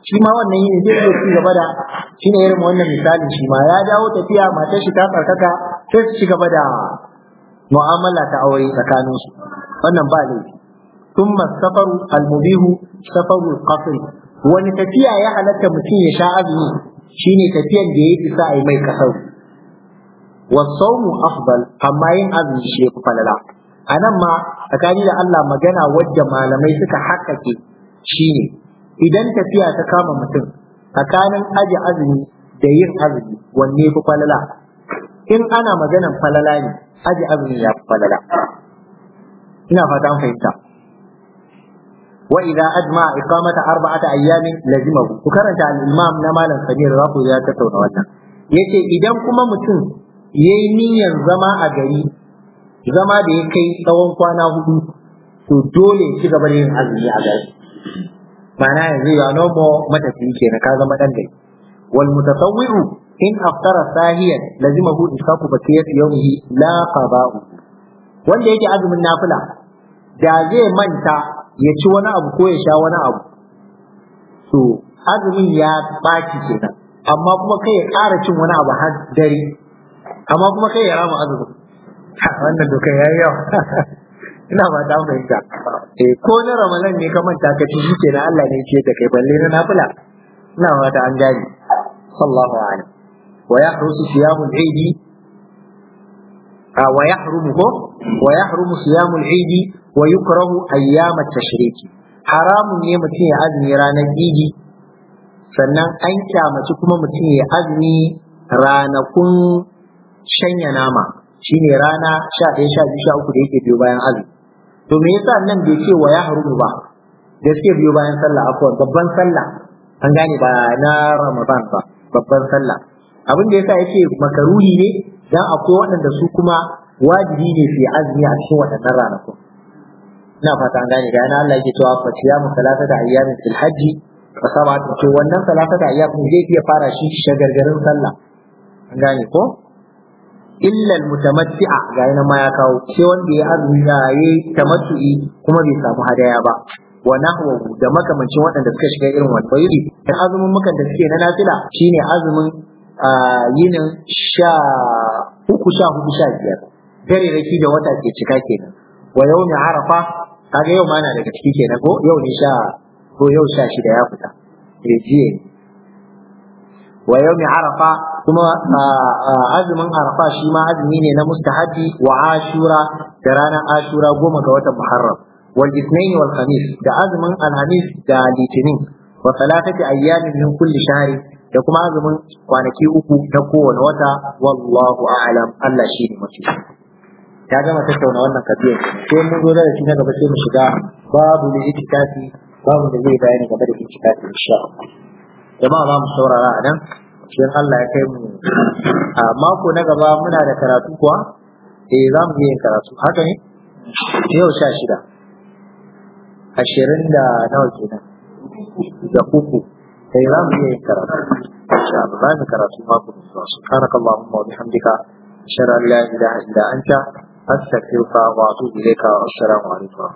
shi ma wannan yini zai iya ci gaba da shi ne irin wannan misalin shi ma ya dawo tafiya matar shi ta tsarkaka sai su ci gaba da mu'amala ta aure tsakanin su wannan ba laifi thumma safaru al-mubihu safaru al-qasr wani tafiya ya halatta mutum ya sha azumi shine tafiyan da ya isa a yi mai kasar wasaumu afdal amma yin azumi shi yafi falala a nan ma tsakani da Allah magana wadda malamai suka haƙƙaƙe shine idan tafiya ta kama mutum tsakanin aji azumi da yin azumi wanne fi falala in ana maganan falala ne aji azumi ya fi falala ina fata an fahimta wa idza ajma iqamata arba'ata ayyamin lazimahu ku karanta al-imam na malam Samir za ku ya tattauna wannan yace idan kuma mutum yayi niyyar zama a gari zama da ya kai tsawon kwana hudu to dole ya ci gaba da yin azumi a gari ma'ana yanzu ya nomo matafiyi kenan ka zama dan gari wal mutatawwi'u in aftara sahiyan lazimahu isaku bakiyat yawmihi la qada'u wanda yake azumin nafila da zai manta ya ci wani abu ko ya sha wani abu to azumin ya ɓaci kenan amma kuma kai ya ƙara cin wani abu har dare amma kuma kai ya rama azumin wannan doka ya yi yawa ina ba ta fahimta eh ko na ramadan ne ka manta ka ci shi kenan Allah ne ce da kai balle na nafila ina ba ta an gani sallallahu alaihi wa yahrusu siyamul eidi wa yahrumu ko wa yahrumu siyamul eidi wa yukrahu ayyamat tashriki haramun ne mutum ya azumi ranar idi sannan an kyamaci kuma mutum ya azumi ranakun shanya nama shine rana sha ɗaya sha biyu sha uku da yake biyo bayan azumi to me yasa nan bai ce wa ya harumu ba da suke biyo bayan sallah akwai babban sallah an gane ba na ramadan ba babban sallah abin da yasa yake makaruhi ne dan akwai waɗanda su kuma wajibi ne fi azumi a cikin waɗannan ranakun ina fata an gane ga yana Allah yake cewa fa siyamu salatata ayyamin fil hajji fa sabatu to wannan salatata ayyamin zai iya fara shi shagargarin sallah an gane ko illa almutamatti'a ga yana ma ya kawo sai wanda ya azumi ya yi tamattu'i kuma bai samu hadaya ba wa nahwahu da makamancin waɗanda suka shiga irin wannan yuri da azumin mukan da suke na nafila shine azumin yinin sha uku sha hudu sha biyar dare raki da wata ke cika kenan wa yawmi arafa kaga yau ma na daga ciki kenan ko yau ne sha ko yau sha shida ya fita eh jiye wa yawmi arafa kuma azumin arafa shi ma azumi ne na mustahabi wa ashura da ranar ashura goma ga watan muharram wal ithnain wal khamis da azumin alhamis da litinin wa salatati ayyamin min kulli shahri da kuma azumin kwanaki uku na kowane wata wallahu a'lam Allah shi ne mafi ya gama tattauna wannan kabiyar sai mun zo da shi na gaba sai mu shiga babu ne itikafi babu da zai bayani game da itikafi insha Allah jama'a za mu saurara a nan sai Allah ya kai mu a mako na gaba muna da karatu kuwa eh za mu yin karatu haka ne yau sha shida ashirin da nawa kenan da uku sai za mu yin karatu insha Allah za mu karatu mako da zuwa subhanakallahumma wa bihamdika ashhadu an la ilaha illa anta astaghfiruka wa atubu ilayka wa assalamu alaikum